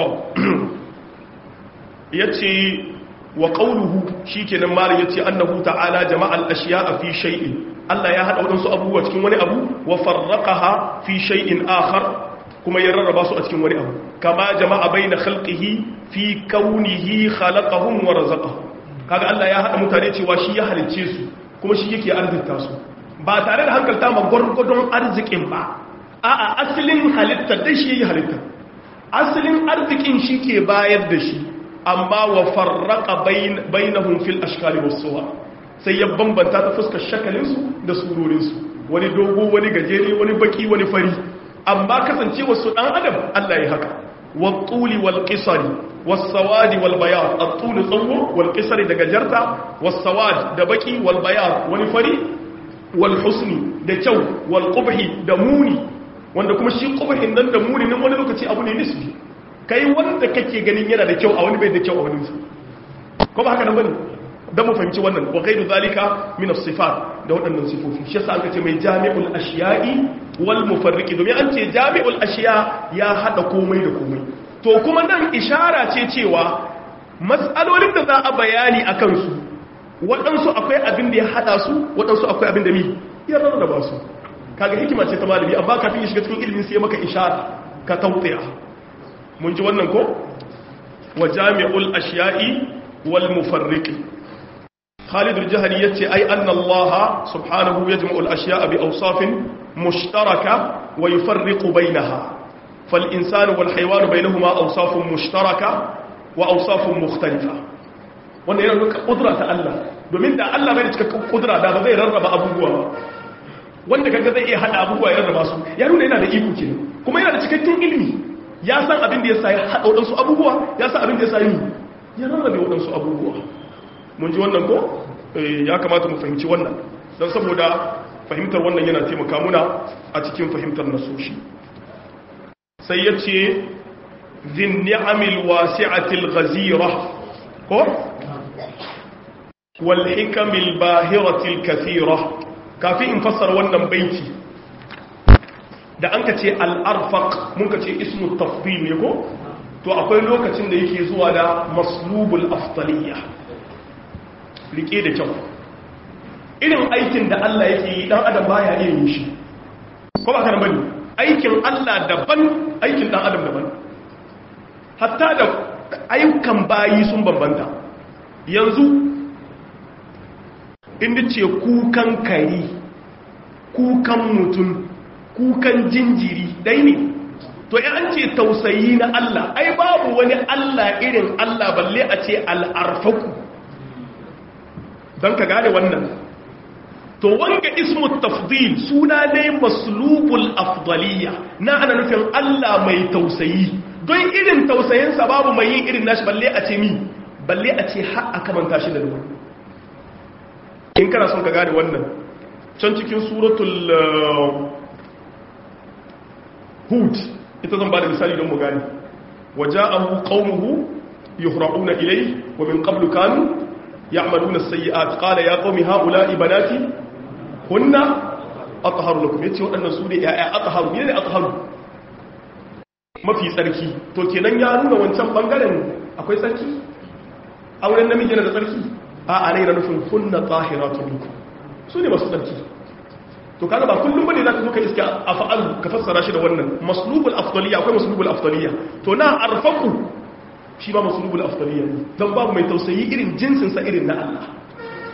yace wa qawluhu shikenan malam yace annahu ta'ala jama'al ashiya'a fi shay'in Allah ya hada wadansu abubuwa cikin wani abu wa farraqaha fi shay'in akhar kuma ya rarraba su a cikin wani abu kama jama'a baina khalqihi fi kaunihi khalaqahum wa razaqahum kaga Allah ya hada mutane cewa shi ya halicce su kuma shi yake arzikta su ba tare da hankalta ma gwargwadon arzikin ba a'a asalin halitta dai shi ya halitta asalin arzikin shi ke bayar da shi amma wa farraqa bainahum fil ashkali was suwar sai ya bambanta ta fuskar shakalin su da surorin su wani dogo wani gajere wani baki wani fari amma kasancewa su dan adam Allah ya haka wa tuli wal qisari والسواد والبياض الطول tsawo والقصر da gajarta والسواد da baki والبياض wani fari والحسن da kyau والقبح da muni wanda kuma shi qubhin nan da muni nan wani lokaci abu ne nisbi kai wanda kake ganin yana da kyau a wani bai da kyau a wani ko ba haka nan bane dan mu fahimci wannan wa ghairu zalika min as-sifat da waɗannan sifofi shi yasa aka ce mai jami'ul ashiya'i wal mufarriqi domin an ce jami'ul ashiya ya hada komai da komai to kuma nan ishara ce cewa matsalolin da za a bayani a kansu waɗansu akwai abin da ya haɗa su waɗansu akwai abin da mi ya rarraba su kaga hikima ce ta malami amma kafin ya shiga cikin ilimin sai maka ishara ka tautaya mun ji wannan ko wa jami'ul ashiya'i wal mufarriqi Khalid al-Jahali yace ai anna Allah subhanahu yajma'u al-ashya'a bi awsafin mushtaraka wa yufarriqu bainaha فالإنسان والحيوان بينهما أوصاف مشتركة وأوصاف مختلفة wannan yana nuna kudura ta Allah domin da Allah bai da cikakken kudura da ba zai rarraba abubuwa ba wanda kaga zai iya hada abubuwa ya rarraba su ya nuna yana da iko ke kuma yana da cikakken ilimi ya san abin da ya sa ya hada wadansu abubuwa ya san abin da ya sa yi ya rarrabe wadansu abubuwa mun ji wannan ko ya kamata mu fahimci wannan don saboda fahimtar wannan yana taimaka muna a cikin fahimtar nasoshi sai ya ce zin ni'amil wasi'atil ghazira ko wal hikamil bahiratil kathira kafin in fassara wannan baiti da an ka ce al'arfaq mun ka ce ismu tafdil ne ko to akwai lokacin da yake zuwa da maslubul afdaliya rike da kyau irin aikin da Allah yake yi dan adam baya iya yin shi ko ba ka bane aikin Allah daban aikin dan adam daban hatta da ayyukan bayi sun bambanta yanzu inda ce kukan kari kukan mutum kukan jinjiri dai ne to an ce tausayi na Allah ai babu wani Allah irin Allah balle a ce al'arfaku don ka gane wannan to wanga ismu tafdil suna ne maslubul afdaliya na ana nufin Allah mai tausayi don irin tausayinsa babu mai yin irin nashi balle a ce mi balle a ce har aka manta shi da ruwa in kana son ka gane wannan can cikin suratul hud ita zan ba da misali don mu gane waja'ahu qaumuhu yuhra'una ilayhi wa min qablu kanu ya'maluna as-sayyi'at qala ya qaumi ha'ula'i banati kunna atharu lakum yace waɗannan su ne ya'ya atharu ne atharu mafi tsarki to kenan ya nuna wancan bangaren akwai tsarki auren namiji yana da tsarki a a ne na nufin kunna tahiratu lakum su ne masu tsarki to kaga ba kullum bane zaka zo ka iska af'al ka fassara shi da wannan maslubul afdaliyya akwai maslubul afdaliyya to na arfaqu shi ba maslubul afdaliyya dan babu mai tausayi irin jinsin sa irin na Allah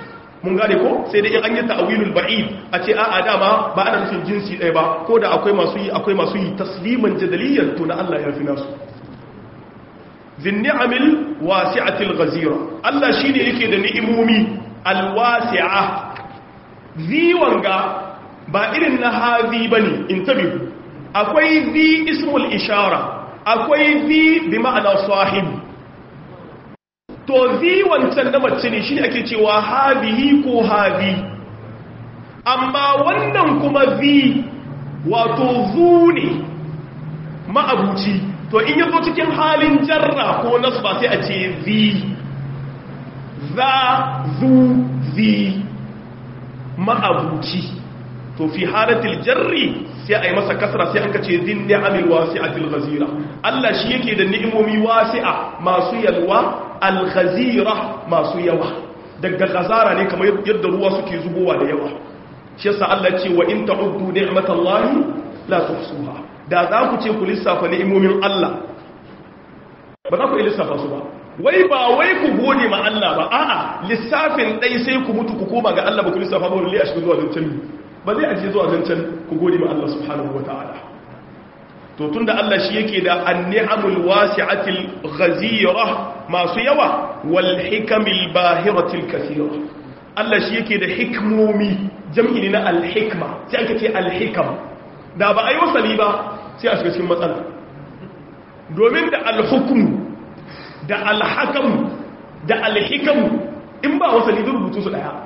mun gane ko sai dai in an yi ta'awilul ba'id a ce a'a dama ba ana nufin jinsi ɗaya ba ko da akwai masu yi akwai masu yi tasliman jadaliyan to na Allah ya fi nasu zin ni'amil wasi'atil ghazira Allah shine yake da ni'imomi alwasi'a ziwanga ba irin na hazi bane intabihu akwai zi ismul ishara akwai zi bi ma'ana sahib to zi wancan na mace ne shi ake cewa hazihi ko hazi amma wannan kuma zi wato zu ne ma'abuci to in yazo cikin halin jarra ko nasba sai a ce zi za zu zi ma'abuci to fi halatil jarri sai a yi masa kasra sai an ka ce zin ni'amil wasi'atil ghazira Allah shi yake da ni'imomi wasi'a masu yalwa al-ghazira masu yawa daga ghazara ne kamar yadda ruwa suke zubowa da yawa shi yasa Allah ya ce wa in ta'uddu ni'matallahi la tuhsuha da za ku ce ku lissafa ni'imomin Allah ba za ku lissafa su ba wai ba wai ku gode ma Allah ba a'a lissafin dai sai ku mutu ku koma ga Allah ba ku lissafa ba wallahi a shiga zuwa zancen ba zai aje zuwa zancen ku gode ma Allah subhanahu wataala to tunda Allah shi yake da an-ni'amul wasi'atil ghazira masu yawa wal hikamil bahiratil kathira Allah shi yake da hikmomi jam'i ne na al-hikma sai aka ce al-hikam da ba ayi wasali ba sai a shiga cikin matsala domin da al-hukm da al-hakam da al-hikam in ba wasali da rubutu su daya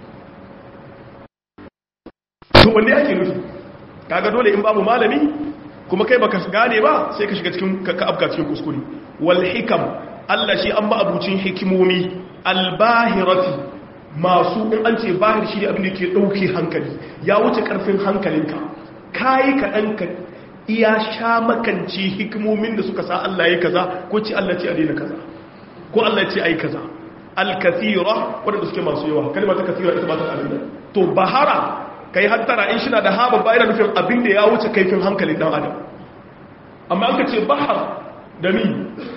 to wanne ake nufi kaga dole in babu malami kuma kai baka gane ba sai ka shiga cikin ka afka cikin kuskure wal hikam Allah shi an ba abucin hikimomi albahirati masu in an ce bahir shi ne abin da ke dauke hankali ya wuce karfin hankalinka kai ka dan ka iya sha makanci hikimomin da suka sa Allah ya kaza ko ce Allah ce a daina kaza ko Allah ce ai kaza al-kathira wanda suke masu yawa kalmar ta kathira ita ba ta abin to bahara kai hattara in shi na da haɓa bayan nufin abin da ya wuce kaifin hankalin ɗan adam amma an ka ce bahar da mi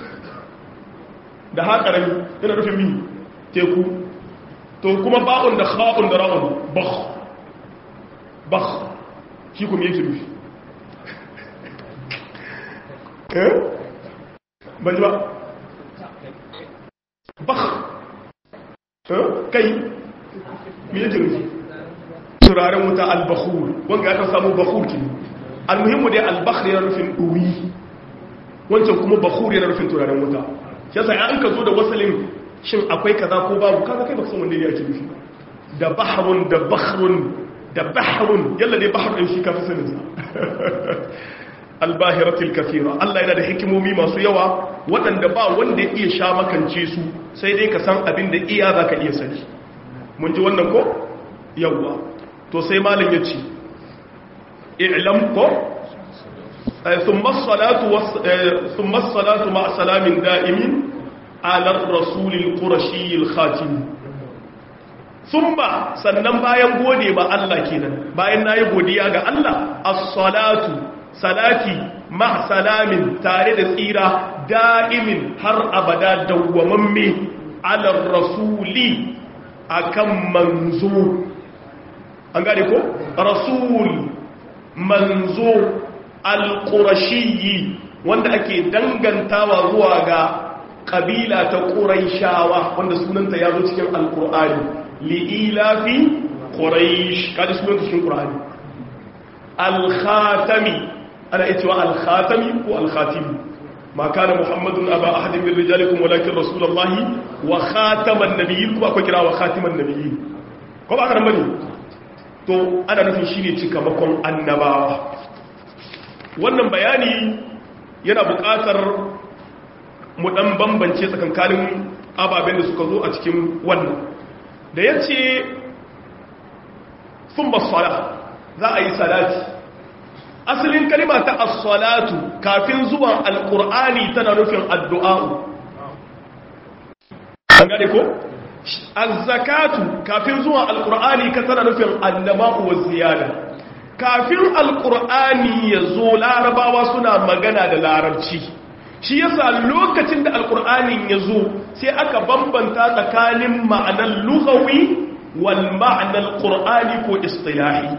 da haƙarami yana nufin mi teku to kuma ba'un da ha'un da ra'un bah bah shi kuma yake nufi eh ban ji ba bah kai mi yake nufi turaren wuta al-bakhur wanda aka samu bakhur kin almuhimmu dai al-bakhr yana rufin duri wancan kuma bakhur yana rufin turaren wuta yasa an ka zo da wasalin shin akwai kaza ko babu kaza kai baka san wanda ne yake nufi da bahrun da bakhrun da bahrun yalla dai bahr din shi ka fi sanin sa al-bahiratil kathira Allah yana da hikimomi masu yawa waɗanda ba wanda ya iya sha makance su sai dai ka san abin da iya zaka iya sani mun ji wannan ko yawwa to sai malin ya ce i'lam ko thumma salatu ma salamin da'imin ala rasulil qurashiyil khatim thumma sannan bayan gode ba Allah kenan bayan nayi godiya ga Allah as-salatu salati ma salamin tare da tsira da'imin har abada dawwamamme ala rasuli akan manzo an gane ko rasul manzo alƙurashiyi wanda ake dangantawa zuwa ga ƙabila ta ƙuraishawa wanda sunanta ya zo cikin alƙur'ani li'ilafi ƙuraish kaji sunanta cikin ƙur'ani alkhatami ana iya cewa alkhatami ko alkhatimi ma kana muhammadun aba ahadin min rijalikum walakin rasulullahi wa khataman nabiyyin kuma akwai kira wa khatiman nabiyyin ko ba karan bane to ana nufin shi ne cikamakon annabawa wannan bayani yana buƙatar mu ɗan bambance tsakankanin ababen da suka zo a cikin wannan da ya ce sun basala za a yi salati asalin kalima ta as-salatu kafin zuwan alƙur'ani tana nufin addu'a'u an gane ko? az-zakatu kafin zuwa alqur'ani ka tana nufin annaba'u wa ziyada kafin alqur'ani yazo larabawa suna magana da larabci shi yasa lokacin da alqur'anin yazo sai aka bambanta tsakanin ma'anar lughawi wal ma'anar ƙur'ani ko istilahi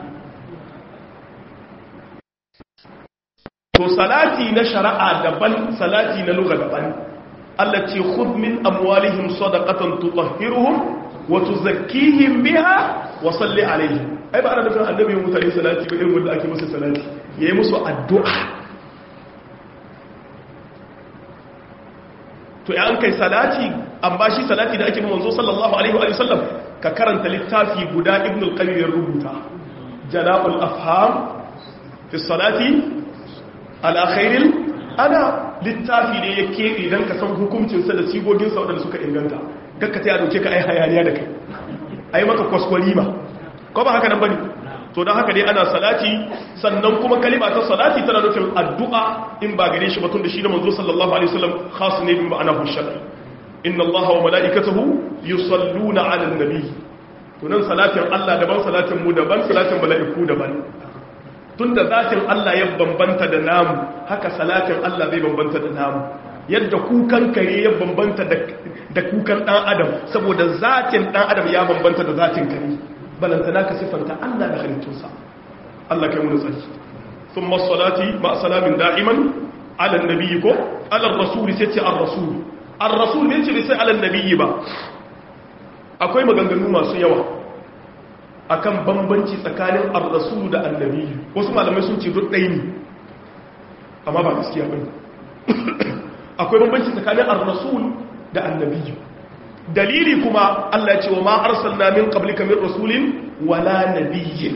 to salati na shari'a daban salati na luga daban Allah ce khudh min amwalihim sadaqatan tutahhiruhum wa tuzakkihim biha wa salli alaihim ai ba ana nufin annabi mutane salati ba irin wanda ake musu salati yayi musu addu'a to ya an kai salati an ba shi salati da ake manzo sallallahu alaihi wa sallam ka karanta littafi guda ibn al-qayyim ya rubuta jala'ul afham fi salati ala khairil ana littafi ne ya keɓe don ka san hukuncinsa da sigoginsa waɗanda suka inganta kakka ta ya dauke ka ai hayaniya da kai ai maka kwaskwari ma ko ba haka nan bane to don haka dai ana salati sannan kuma kalima ta salati tana nufin addu'a in ba gare shi ba tun da shi da manzo sallallahu alaihi wasallam khas ne bin ma'ana hushar inna allaha wa mala'ikatahu yusalluna 'alan nabi to nan salatin Allah daban salatin mu daban salatin mala'iku daban tunda zatin Allah ya bambanta da namu haka salatin Allah zai bambanta da namu yadda kukan kare ya bambanta da kukan dan adam saboda zatin dan adam ya bambanta da zatin kare balantana ka siffanta Allah da halittunsa Allah kai mun tsari thumma salati ma salamin da'iman ala nabiyyi ko ala rasul sai ce ar-rasul ar-rasul ne ce sai ala nabiyyi ba akwai maganganu masu yawa akan bambanci tsakanin ar-rasul da annabi wasu malamai sun ce duk ɗaya ne amma ba gaskiya bane akwai bambanci tsakanin ar-rasul da annabi dalili kuma Allah ya ce wa ma arsalna min qablika min rasulin wala nabiyyin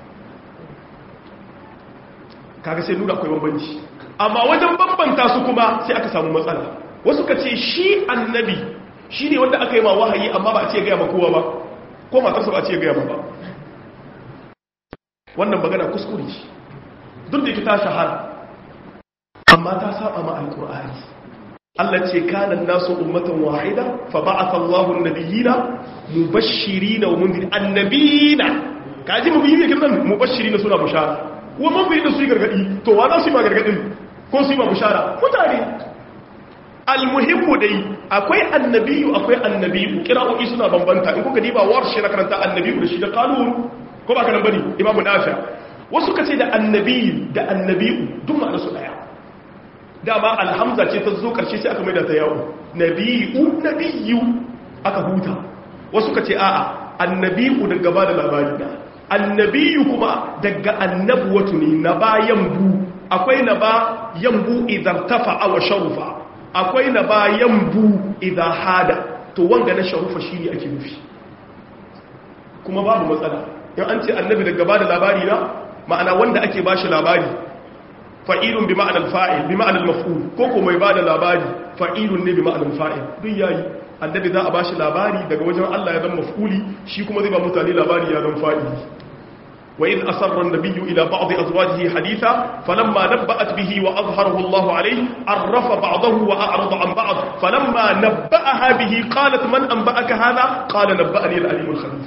kaga sai nuna akwai bambanci amma wajen bambanta su kuma sai aka samu matsala wasu ka ce shi annabi shine wanda aka yi ma wahayi amma ba a ce ga ma kowa ba ko matarsa ba a ce ga ma ba wannan magana kuskure ce duk da ita ta shahara amma ta saba ma alkur'ani Allah ce kana nasu ummatan wahida fa ba'atha Allahu an-nabiyina mubashshirina wa mundirin annabiyina kaji mubiyina kiran mubashshirina suna bushara wa mundirin su gargadi to wa za su yi ma gargadin ko su yi ma bushara mutane almuhimmu dai akwai annabiyu akwai annabiyu kira'o'i suna bambanta in kuka diba warshi na karanta annabiyu da shi da qalun ko ba ka nan bane imamu nafi wasu kace da annabiyu da annabiyu duk ma'ana su daya dama alhamza ce ta zo karshe sai aka maida ta yawo nabiyu nabiyu aka huta wasu kace a'a annabiyu daga ba da labari da annabiyu kuma daga annabuwatu ne na bayan bu akwai na ba yambu idan tafa'a wa sharufa akwai na ba yambu idan hada to wanga na sharufa shine ake nufi kuma babu matsala in an ce annabi daga ba da labari na ma'ana wanda ake ba shi labari fa'ilun bi ma'anar fa'il bi ma'anar maf'ul ko ko mai ba da labari fa'ilun ne bi ma'anar fa'il duk yayi annabi za a ba shi labari daga wajen Allah ya zan maf'uli shi kuma zai ba mutane labari ya zan fa'ili wa in asarra an-nabiyyu ila ba'd azwajihi haditha falamma nabba'at bihi wa azharahu Allah alayhi arrafa ba'dahu wa a'rada an ba'd falamma nabba'aha bihi qalat man anba'aka hadha qala nabba'ani al-alim al-khabir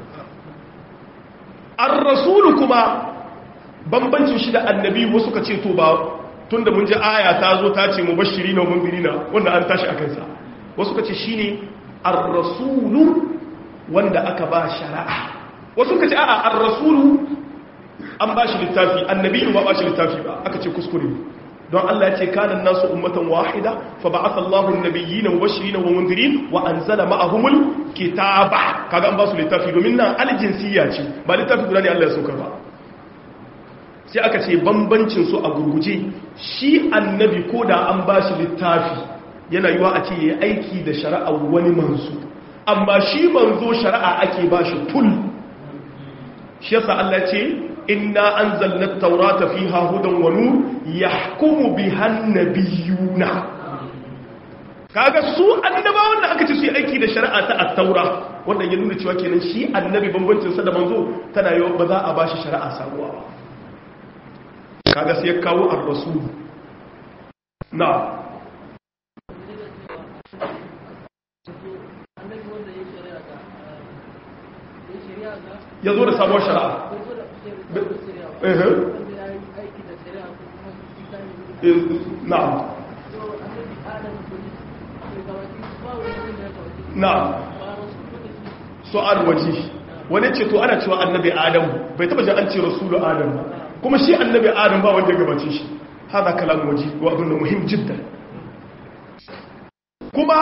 ar-rasul kuma bambancin shi da annabi wasu ka ce to ba tun da mun ji aya ta zo ta ce mubashiri na mundirina wanda an tashi a kansa wasu ka ce shi ne ar-rasulu wanda aka ba shari'a wasu ka ce a'a ar-rasulu an ba shi littafi annabi ba ba shi littafi ba aka ce kuskure don Allah ya ce kanan nasu ummatan wahida fa ba'atha Allahu an-nabiyyina mubashirin wa mundirin wa anzala ma'ahumul kitaba kaga an ba su littafi domin nan aljinsiyya ce ba littafi guda ne Allah ya saukar ba sai aka ce bambancin su a gurguje shi annabi ko da an ba shi littafi yana yiwa a ce ya aiki da shari'a wani manzo amma shi manzo shari'a ake ba shi tul shi yasa Allah ce inna anzalna at-taurata fiha hudan wa nur yahkumu biha an-nabiyuna kaga su annabawan da aka ce su yi aiki da shari'a ta at-taura wanda ya nuna cewa kenan shi annabi bambancin sa da manzo tana yiwa ba za a ba shi shari'a sabuwa ba kaga sai ya kawo ar-rasul na ya zo da sabuwar shari'a na'am na'am su'al waji wani ce to ana cewa annabi adam bai taba jin an ce rasulu adam ba kuma shi annabi adam ba wanda ya gabace shi hada kalam waji wa abin da muhim jiddan kuma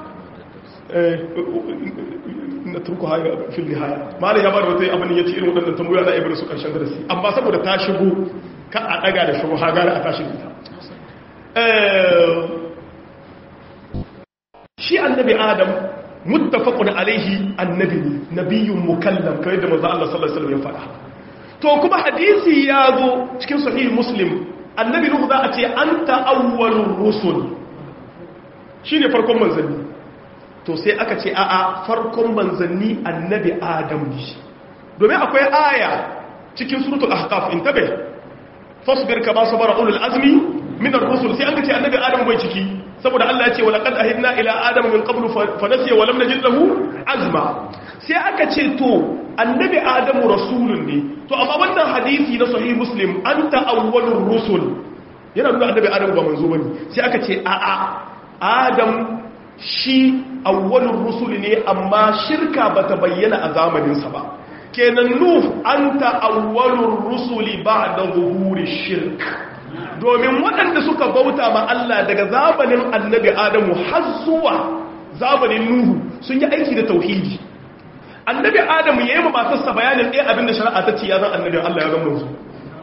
na turku haya fil nihaya malai ya bar wata abin ya ce irin waɗannan tambayoyi na ibnu su karshen darasi amma saboda ta shigo ka a daga da shubha gara a tashi ita shi annabi adam muttafaqun alaihi annabi nabiyyun mukallam kai da manzo Allah sallallahu alaihi wasallam ya faɗa to kuma hadisi ya zo cikin sahih muslim annabi nuhu za a ce anta awwalur rusul shine farkon manzanni to sai aka ce a'a farkon manzanni annabi adam ne domin akwai aya cikin suratul ahqaf intabe fasbir kama sabara ulul azmi min ar-rusul sai an ce annabi adam bai ciki saboda Allah ya ce walaqad ahidna ila adama min qablu fa nasiya wa lam najid lahu azma sai aka ce to annabi adamu rasulun ne to amma wannan hadisi na sahih muslim anta awwalur rusul yana nuna annabi adamu ba manzo bane sai aka ce a a adam shi awwalur rusul ne amma shirka bata bayyana a zamanin sa ba kenan nuh anta awwalur rusuli ba'da zuhuri shirk domin waɗanda suka bauta ma Allah daga zamanin annabi Adamu har zuwa zamanin Nuhu sun yi aiki da tauhidi annabi Adamu ya yi ma matarsa bayanin ɗaya abin da shari'a ta ce ya zan annabi Allah ya zama su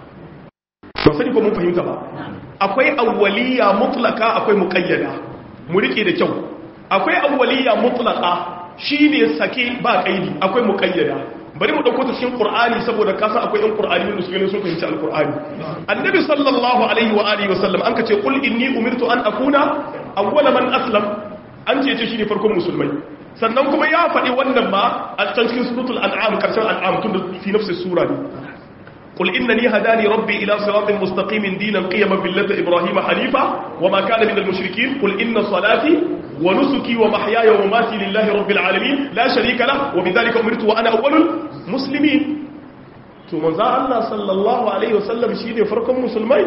ba sani ko mun fahimta ba akwai awwaliya mutlaka akwai muqayyada mu rike da kyau akwai awwaliya mutlaka shine sake ba kaidi akwai muqayyada bari mu dauko ta cikin qur'ani saboda kasa akwai ɗan qur'ani wanda suke sun fahimci alqur'ani annabi sallallahu alaihi wa alihi wa sallam an kace qul inni umirtu an akuna awwala man aslam an ce ce shine farkon musulmai sannan kuma ya faɗi wannan ma a can cikin suratul an'am karshen an'am tun da fi nafsi sura ne قل إنني هداني ربي إلى صراط مستقيم دينا قيما بالله إبراهيم حنيفا وما كان من المشركين قل إن صلاتي ونسكي ومحياي ومماتي لله رب العالمين لا شريك له وبذلك أمرت وأنا أول المسلمين ثم ذا الله صلى الله عليه وسلم شيء فرق مسلمين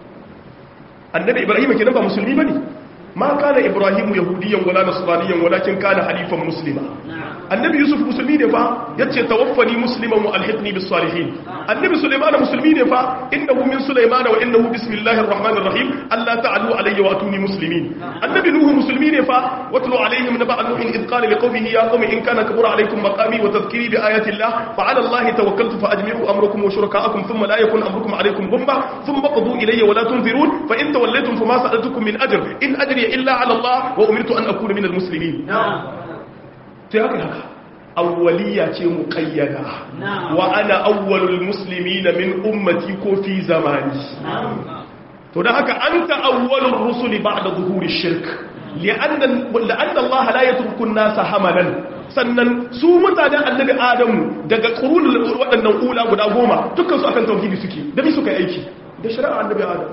النبي إبراهيم كنا مسلمين بني ما كان إبراهيم يهوديا ولا نصرانيا ولكن كان حنيفا مسلما annabi yusuf musulmi ne fa yace tawaffani musliman wa alhiqni bis salihin annabi sulaiman musulmi ne fa innahu min sulaiman wa innahu bismillahir rahmanir rahim alla ta'alu alayya wa atuni muslimin annabi nuhu musulmi ne fa watlu alayhim naba nuhin id qala liqawmihi ya qawmi in kana kabura alaykum maqami wa tadhkiri bi ayati allah fa ala allah tawakkaltu fa ajmi'u amrakum wa shurakaakum thumma la yakun amrukum alaykum ghumma thumma qadu ilayya wa la tunzirun fa in tawallaytum fama sa'altukum min ajr in ajri illa ala allah wa umirtu an akuna min al muslimin sai haka haka awwaliya ce muqayyada wa ana awwalul muslimina min ummati ko fi zamani to dan haka anta awwalur rusuli ba'da zuhuri shirk li'anna la'anna Allah la yatruku an-nasa hamalan sannan su mutanen annabi adamu daga qurunul waɗannan ula guda goma dukkan su akan tauhidi suke da bi suka aiki da shari'a annabi adam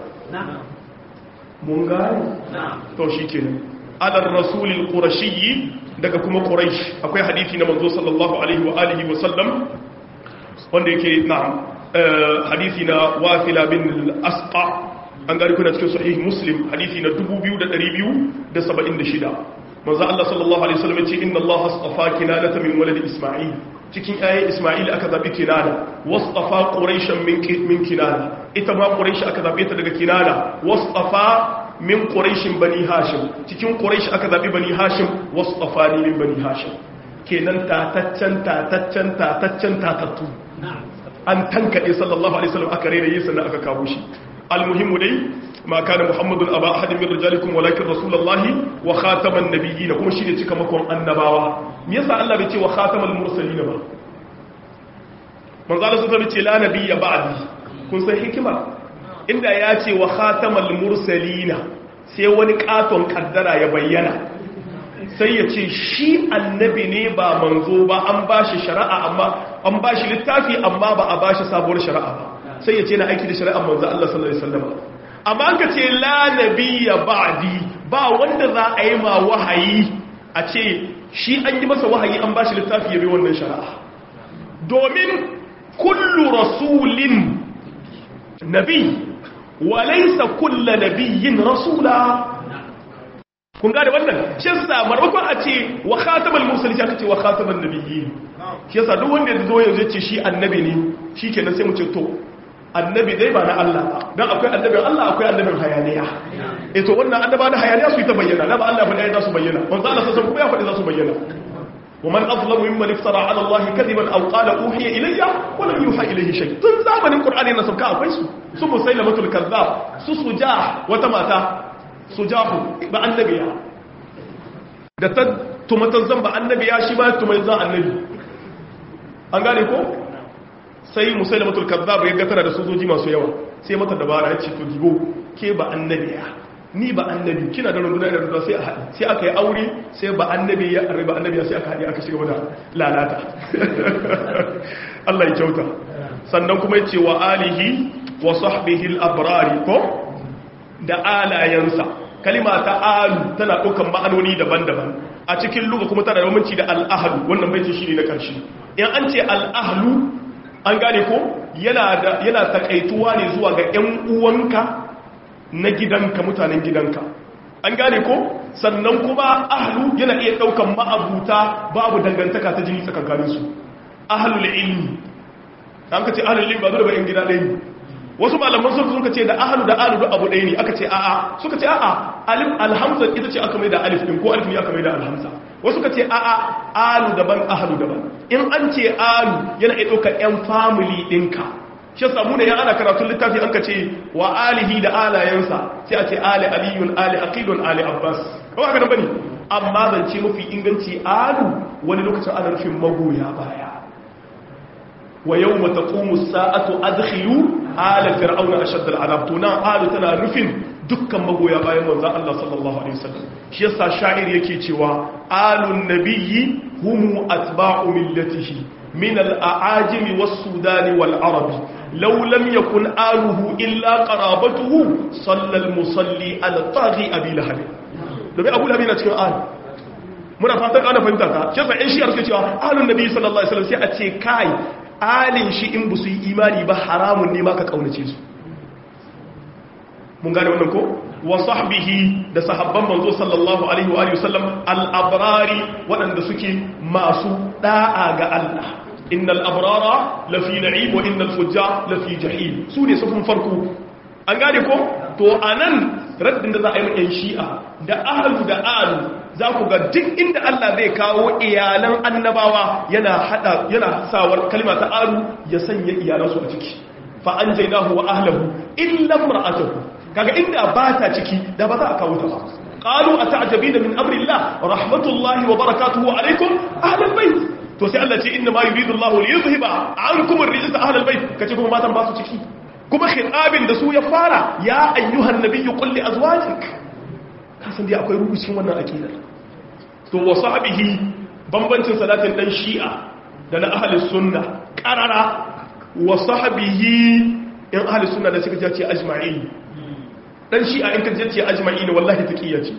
mun gane to shikenan ala rasulil qurashiyyi daga kuma quraish akwai hadisi na manzo sallallahu alaihi wa alihi wa sallam wanda yake na'am hadisi na wasila bin al-asqa an gari kuna cikin sahih muslim hadisi na 2276 manzo Allah sallallahu alaihi wasallam yace inna Allah astafa kinanata min walad isma'il cikin ayi isma'il aka zabi kinana wastafa quraishan min min kinana ita ma quraish aka zabe ta daga kinana wastafa min ƙuraishin bani hashim cikin ƙuraishi aka zaɓi bani hashim wasu tsafani min bani hashim kenan tataccen tataccen tataccen tatattu an tankaɗe sallallahu alaihi wasallam aka rera yi sannan aka kawo shi almuhimmu dai ma kana muhammadun aba ahadin min rijalikum walakin rasulullahi wa khataman nabiyyin kuma shine cika makon annabawa me yasa Allah bai ce wa khatamal mursalin ba manzo Allah sun ce la nabiyya ba'di kun san hikima inda ya ce wa khatamal mursalina sai wani katon kaddara ya bayyana sai ya ce shi annabi ne ba manzo ba an bashi shari'a amma an bashi littafi amma ba a bashi sabuwar shari'a ba sai ya ce na aiki da shari'ar manzo Allah sallallahu alaihi wasallam amma an ka ce la nabiyya ba'di ba wanda za a yi ma wahayi a ce shi an yi masa wahayi an bashi littafi ya bi wannan shari'a domin kullu rasulin nabi وليس كل نبي رسولا kun gane wannan shi yasa marmakon a ce wa khatamal mursalin aka ce wa khataman nabiyyin shi yasa duk wanda ya zo yanzu ya ce shi annabi ne shikenan sai mu ce to annabi dai ba na Allah ba dan akwai annabin Allah akwai annabin hayaniya eh to wannan annaba na hayaniya su yi ta bayyana na ba Allah ba dai za su bayyana manzo Allah sai kuma ya faɗi za su bayyana ومن أظلم ممن افترى على الله كذبا أو قال أوحي إلي ولم يوحى إليه شيء tun zamanin Qur'ani na sauka akwai su su musailamatul kazzab su sujah wata mata sujahu ba annabiya da ta tumatan zan ba annabiya shi ba tumatan zan annabi an gane ko sai musailamatul kazzab ya ga tana da sojoji masu yawa sai mata dabara ya ce to gigo ke ba annabiya ni ba annabi kina da runduna da runduna sai a haɗi sai aka yi aure sai ba annabi ya arba annabi sai aka haɗi aka shiga da lalata Allah ya kyauta sannan kuma yace wa alihi wa sahbihi al-abrari ko da alayansa kalima ta alu tana ɗaukan ma'anoni daban-daban a cikin luga kuma tana da bambanci da al-ahlu wannan baiti shine na karshe in an ce al-ahlu an gane ko yana da yana takaituwa ne zuwa ga ƴan uwanka na gidanka mutanen gidanka an gane ko sannan kuma ahlu yana iya daukan ma'abuta babu dangantaka ta jini tsakankanin su ahlul ilmi an ka ce ahlul ilmi ba zo da bayan gida ɗaya ne wasu malaman sun suka ce da ahlu da ahlu da abu ɗaya ne aka ce a'a suka ce a'a alif alhamza ita ce aka mai da alif din ko alif ne aka mai da alhamza wasu ka ce a'a alu daban ahlu daban in an ce alu yana iya ɗaukar yan family ɗinka shi samu ne ya ana karatun littafi an ka ce wa alihi da alayensa sai a ce ali aliyun ali aqidun ali abbas kawai haka nan bane amma zance mafi inganci alu wani lokacin ana nufin magoya baya wa yawma taqumu as-sa'atu adkhilu ala fir'auna ashadda al-'adab to nan alu tana nufin dukkan magoya bayan manzon Allah sallallahu alaihi wasallam shi yasa sha'ir yake cewa alun nabiyyi humu atba'u millatihi min al-a'ajimi was-sudani wal-arabi لو لم يكن آله إلا قرابته صلى المصلي على طاغي أبي لهب domin abu labi na cikin ahal muna fatan ana fahimta ta shi yasa in shi yarke cewa ahalun nabi sallallahu alaihi wasallam sai a ce kai alin shi in bu su yi imani ba haramun ne ma ka kaunace su mun gane wannan ko wa sahbihi da sahabban manzo sallallahu alaihi wa alihi wasallam al-abrari waɗanda suke masu da'a ga Allah innal abrara lafi na'im wa innal fujjar lafi jahim su ne sufin farko an gane ko to anan raddin da za a yi yan shi'a da ahlu da alu za ku ga duk inda Allah zai kawo iyalan annabawa yana hada yana sawar kalma ta alu ya sanya iyalansu a ciki fa anjaynahu wa ahlihi illa imra'atuhu kaga inda ba ta ciki da ba za a kawo ta ba qalu ata'jabina min amri Allah rahmatullahi wa barakatuhu alaykum ahlul bait to sai Allah ce inna ma yuridu Allah li yuzhiba ankum ar-rijsa ahlul bait kace kuma matan ba su ciki kuma khitabin da su ya fara ya ayyuhan nabiyyu qul li azwajik kasan dai akwai rubutun wannan akidar to wa sahbihi bambancin salatin dan shi'a da na ahlus sunna qarara wa sahbihi in ahlus sunna da suka ce ajma'in dan shi'a in ka ce ajma'in wallahi taqiyya ce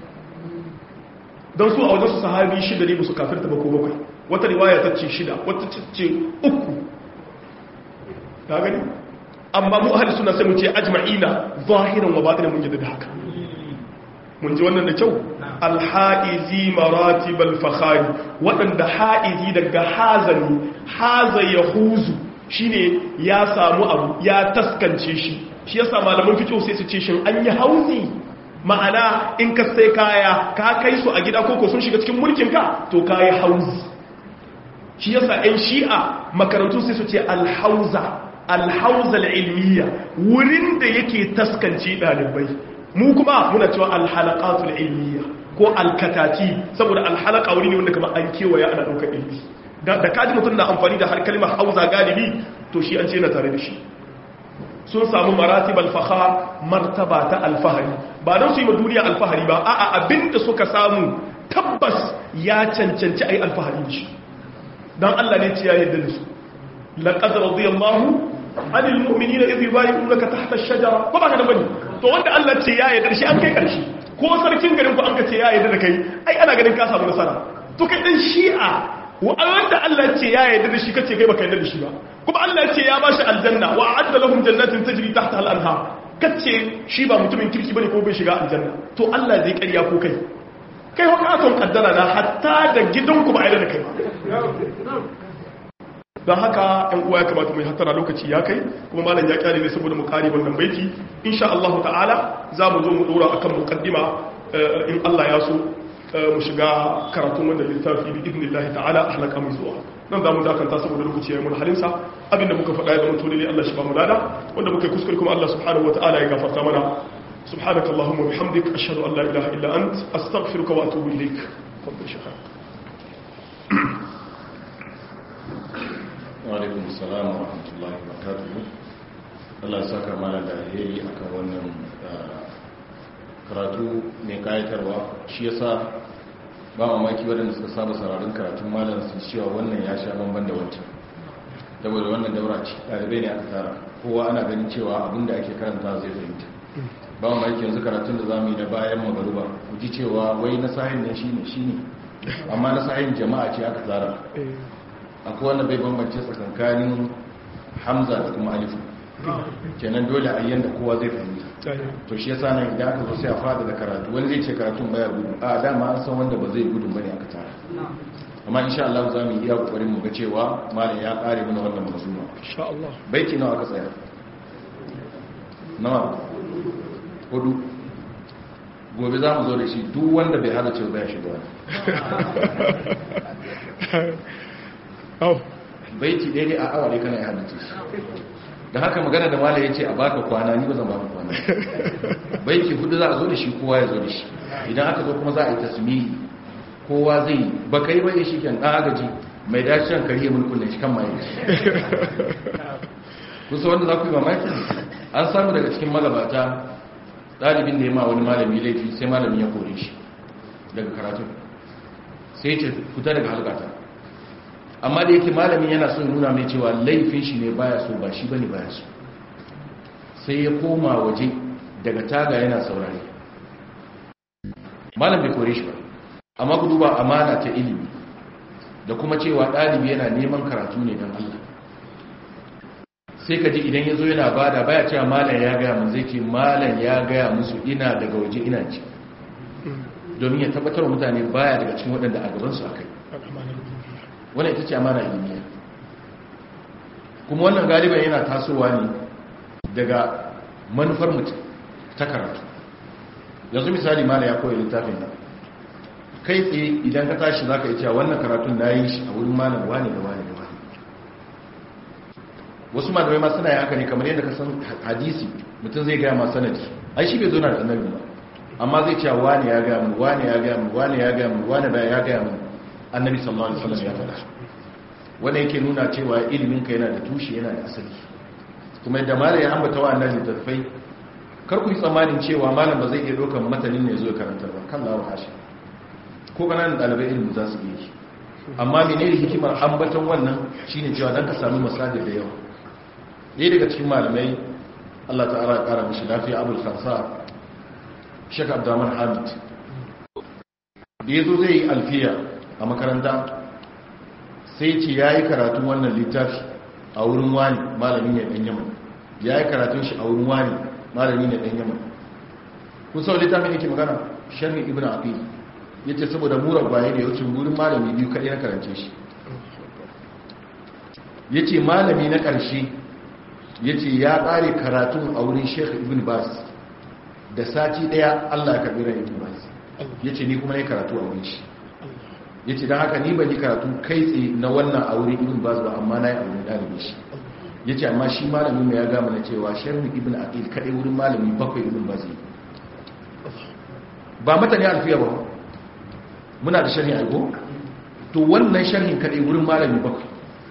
don su a wajen su sahabi shida ne su kafirta ba ko bakwai wata riwaya ta ce shida wata ce uku ta gani amma mu ahli suna sai mu ce ajma'ina zahiran wa batinan mun da haka mun ji wannan da kyau alha'izi maratibal fakhari waɗanda ha'izi daga hazani haza ya huzu shine ya samu abu ya taskance shi shi yasa malaman fito sai su ce shin an yi hauzi ma'ana in ka sai kaya ka kai su a gida koko sun shiga cikin mulkinka to ka yi hauzi shi yasa 'yan shi'a makarantu sai su ce alhauza alhauza ilmiya wurin da yake taskance ɗalibai mu kuma muna cewa alhalaqatul ilmiya ko alkatati saboda alhalaka wuri ne wanda kamar an kewaya ana ɗaukar ilmi da kaji mutum na amfani da har kalmar hauza galibi to shi an ce na tare da shi sun samu maratib alfahar martaba ta alfahari ba don su yi ma duniya alfahari ba a'a abinda suka samu tabbas ya cancanci a yi alfahari da shi don Allah ne ce ya yadda da su laqad radiyallahu anil mu'minina idh yubayyi'unaka tahta ash-shajara ko ba ka da bane to wanda Allah ce ya yadda da shi an kai karshe ko sarkin garin ku an ka ce ya yadda da kai ai ana ganin ka samu nasara to kai dan shi'a wanda Allah ce ya yadda da shi kace kai baka yadda da shi ba kuma Allah ce ya bashi aljanna wa a'adda lahum jannatin tajri tahtaha al-anhar kace shi ba mutumin kirki bane ko bai shiga aljanna to Allah zai ƙarya ko kai kai hukatun kaddara na hatta da gidanku ba a da kai don haka ɗan uwa ya kamata mai hattara lokaci ya kai kuma malam ya kyale ne saboda mu kare wannan baiti insha Allah ta'ala za mu zo mu dora akan muqaddima in Allah ya so mu shiga karatun wannan littafi bi idnillahi ta'ala ahlaka mu zuwa nan za mu dakanta saboda lokaci ya yi mun halinsa abinda muka faɗa ya zama tole ne Allah shi ba mu lada wanda muka yi kuskure kuma Allah subhanahu wa ta'ala ya gafarta mana سبحانك اللهم وبحمدك أشهد أن لا إله إلا أنت أستغفرك وأتوب إليك تفضل شيخنا وعليكم السلام ورحمة الله وبركاته Allah saka mana da alheri akan wannan karatu mai kayatarwa shi yasa ba mamaki waɗanda suka saba sararin karatun malam sun cewa wannan ya sha bamban da wancan saboda wannan daura ce ɗalibai ne aka tara kowa ana ganin cewa abinda ake karanta zai fahimta ba mu aiki yanzu karatun da zamu yi na bayan magaruba ku ji cewa wai na sahin ne shine shine amma na sahin jama'a ce aka tsara akwai wanda bai bambance tsakankanin hamza da kuma alifu kenan dole a yanda kowa zai fahimta to shi yasa nan idan aka zo sai a fada da karatu wani zai ce karatun baya gudu a dama an san wanda ba zai gudu bane aka tara amma insha Allah za mu iya kokarin mu ga cewa malam ya kare mana wannan mazuma insha Allah baiti nawa aka tsaya nawa hudu gobe za mu zo da shi duk wanda bai hada ce bai shiga au baiti daidai a awa ne kana ya hada ce shi da haka magana da mala ya ce a baka kwana ni ba zan baka kwana baiti hudu za a zo da shi kowa ya zo da shi idan aka zo kuma za a yi tasmihi kowa zai ba kai bai shi kyan ɗan agaji mai dacen kariya mulkun da shi kan maye kusa wanda za ku yi mamaki an samu daga cikin magabata ɗalibin da ya ma wani malami laifi sai malami ya kore shi daga karatun sai ce fita daga halkata amma da yake malami yana son nuna mai cewa laifin shi ne baya so ba shi bane baya so sai ya koma waje daga taga yana saurare malam bai kore shi ba amma ku duba amana ta ilimi da kuma cewa ɗalibi yana neman karatu ne don Allah sai ka ji idan ya zo yana bada baya cewa malam ya gaya mun zai ce malam ya gaya musu ina daga waje ina ci domin ya tabbatar wa mutane baya daga cikin waɗanda a gabansu a kai wannan ita ce amana ilmiya kuma wannan galiban yana tasowa ne daga manufar mutum ta karatu yanzu misali malam ya koya littafin nan kai tsaye idan ka tashi za ka yi cewa wannan karatun na yi shi a wurin malam wane da wane da wane wasu malamai ma suna yi haka ne kamar yadda ka san hadisi mutum zai gaya ma sanadi ai shi bai zo na da annabi ba amma zai cewa wane ya gaya mu wane ya gaya mu wane ya gaya mu wane ba ya gaya mu annabi sallallahu alaihi wasallam ya faɗa wanda yake nuna cewa ilimin ka yana da tushe yana da asali kuma yadda malam ya ambata wa annabi tafai kar ku yi tsammanin cewa malam ba zai iya ɗaukar matanin ne zo ya karanta ba kan lawa hashi ko ƙananan ɗalibai ilimin za su iya yi amma menene hikimar ambaton wannan shine cewa dan ka sami masajid da yawa ɗaya daga cikin malamai Allah ta'ala ya ƙara mishi lafiya abul khansa Sheikh Abdurrahman Hamid da yazo zai yi alfiya a makaranta sai ce yayi karatu wannan littafi a wurin wani malami ne dan Yaman yayi karatun shi a wurin wani malami ne dan Yaman kun sau littafin yake magana sharhi ibn aqil yace saboda mura gwaye da yaucin wurin malami biyu kadai na karance shi yace malami na ƙarshe yace ya ƙare karatun a wurin Sheikh Ibn Baz da sati daya Allah ya karbi ran Ibn Baz yace ni kuma ne karatu a wurin shi yace dan haka ni ban yi karatu kai tsaye na wannan a wurin Ibn Baz ba amma nayi a wurin dalibi shi yace amma shi malami mai ya ga mana cewa Sheikh Ibn Aqil kadai wurin malami bakwai Ibn Baz ba mata ne alfiya ba muna da sharhi aiko to wannan sharhin kadai wurin malami bakwai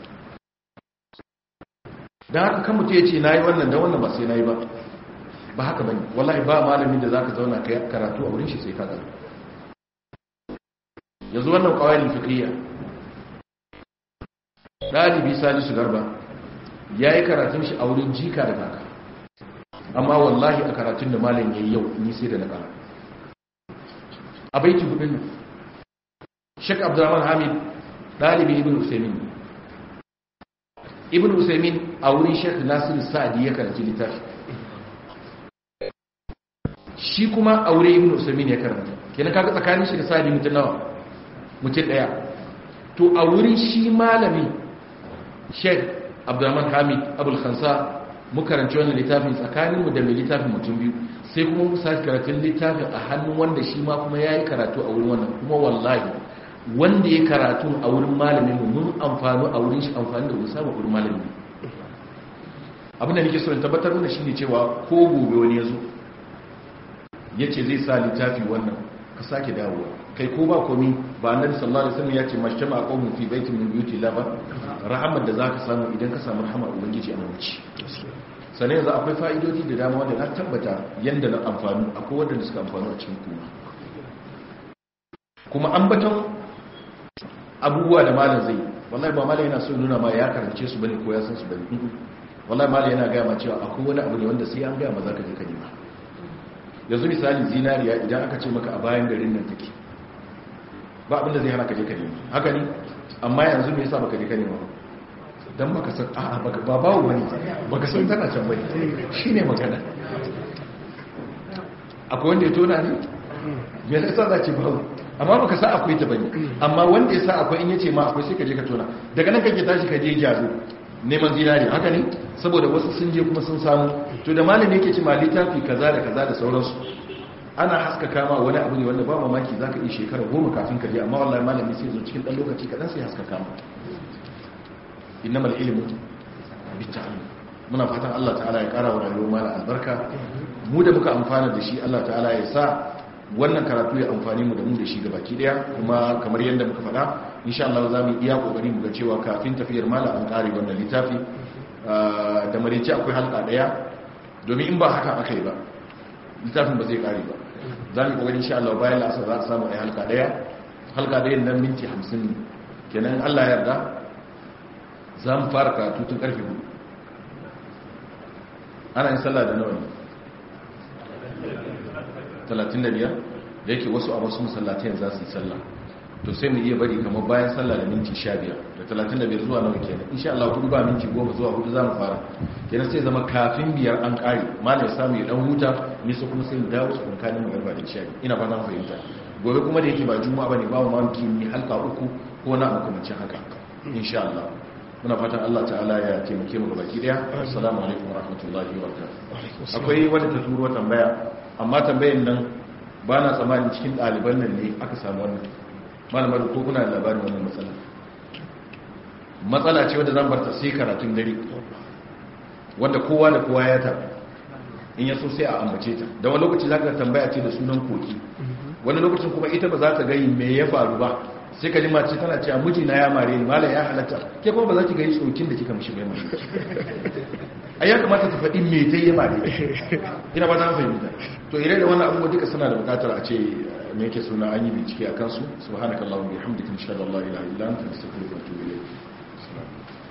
dan haka kan mutum yace nayi wannan dan wannan ba sai nayi ba ba haka bane wallahi ba malami da zaka zauna kai karatu a wurin shi sai ka ga yanzu wannan qawaidul fiqhiyya dalibi salisu garba yayi karatun shi a wurin jika da kaka amma wallahi a karatun da malam yayi yau ni sai da na kara a baiti hudun nan Sheikh Abdurrahman Hamid dalibi Ibn Usaymin Ibn Usaymin a wurin Sheikh Nasir Sa'di ya karanci littafi shi kuma aure ibn usaimin ya karanta kenan kaga tsakanin shi da sadi mutum nawa mutum daya to a wurin shi malami sheikh abdurrahman hamid abul khansa mu karanci wannan littafin tsakanin mu da mai littafin mutum biyu sai kuma mu sake karatun littafin a hannun wanda shi ma kuma yayi karatu a wurin wannan kuma wallahi wanda ya karatu a wurin malamin mu mun amfani a wurin shi amfani da mun samu wurin malamin abin da nake so in tabbatar mana shine cewa ko gobe wani ya zo yace zai sa littafi wannan ka sake dawowa kai ko ba komi ba annabi sallallahu alaihi wasallam yace mashtama qawmun fi baitin min buyuti laba rahmat da zaka samu idan ka samu rahmar ubangiji a wuce sannan yanzu akwai fa'idodi da dama wanda na tabbata yanda na amfani akwai wanda suka amfani a cikin kuma kuma ambaton abubuwa da malam zai wallahi ba malam yana so nuna ma ya karance su bane ko ya san su bane wallahi malam yana gaya ma cewa akwai wani abu ne wanda sai an gaya ma zaka je ka nema yanzu misali zinariya idan aka ce maka a bayan garin nan take ba abin da zai hana ka je ka nema haka ne amma yanzu me yasa baka je ka nema dan baka san a'a baka ba bawo bane baka san tana can bane shine magana akwai wanda ya tona ne me yasa za ce bawo amma baka sa akwai ta bane amma wanda ya sa akwai in yace ma akwai sai ka je ka tona daga nan kake tashi ka je jazo neman zinari haka ne saboda wasu sun je kuma sun samu to da malami yake ce ma littafi kaza da kaza da sauransu ana haskaka ma wani abu ne wanda ba mamaki zaka yi shekara goma kafin ka je amma wallahi malami sai zo cikin dan lokaci kadan sai haskaka ma innamal ilmu bitta'allum muna fatan Allah ta'ala ya kara wa rayuwar mala albarka mu da muka amfana da shi Allah ta'ala ya sa wannan karatu ya amfani mu da mu da shi gabaki daya kuma kamar yadda muka faɗa insha Allah za mu iya kokari mu ga cewa kafin tafiyar mala an kare wannan littafi da marici akwai halka daya domin in ba haka aka yi ba littafin ba zai kare ba za mu kokari insha Allah bayan lasa za a samu ai halka daya halka daya nan minti 50 ne kenan Allah ya yarda za mu fara karatu tun karfe 4 ana yin sallah da nawa ne 35 da yake wasu a wasu masallatai za su yi sallah to sai mu iya bari kamar bayan sallah da minti 15 da 35 zuwa nawa kenan insha Allah kudu ba minti 10 zuwa hudu za mu fara kenan sai zama kafin biyar an kare malam ya samu ya dan huta ni su kuma sai mu dawo su kankanin mu garba da isha ina ba zan fahimta gobe kuma da yake ba juma'a bane ba mu mamaki ni halka uku ko na makamancin haka insha Allah muna fatan Allah ta'ala ya taimake mu baki daya assalamu alaikum warahmatullahi wabarakatuh akwai wanda ta turo tambaya amma tambayin nan ba na tsammanin cikin ɗaliban nan ne aka samu wannan malamar ko kuna da labarin wannan matsala matsala ce wadda zan barta sai karatun dare wanda kowa da kowa ya ta in ya so sai a ambace ta da wani lokaci za ka tambaya ce da sunan koki wani lokacin kuma ita ba za ta gai me ya faru ba sai ka ji mace tana cewa miji na ya mare ni malam ya halatta ke kuma ba za ki gai tsokin da kika mishi bai mai a ya kamata ta faɗi me ta yi mare ina ba za fahimta to ire da wannan abubuwa duka suna da bukatar a ce me yake suna an yi bincike a kansu subhanakallahumma bihamdika inshallah la ilaha illa anta astaghfiruka wa atubu ilayk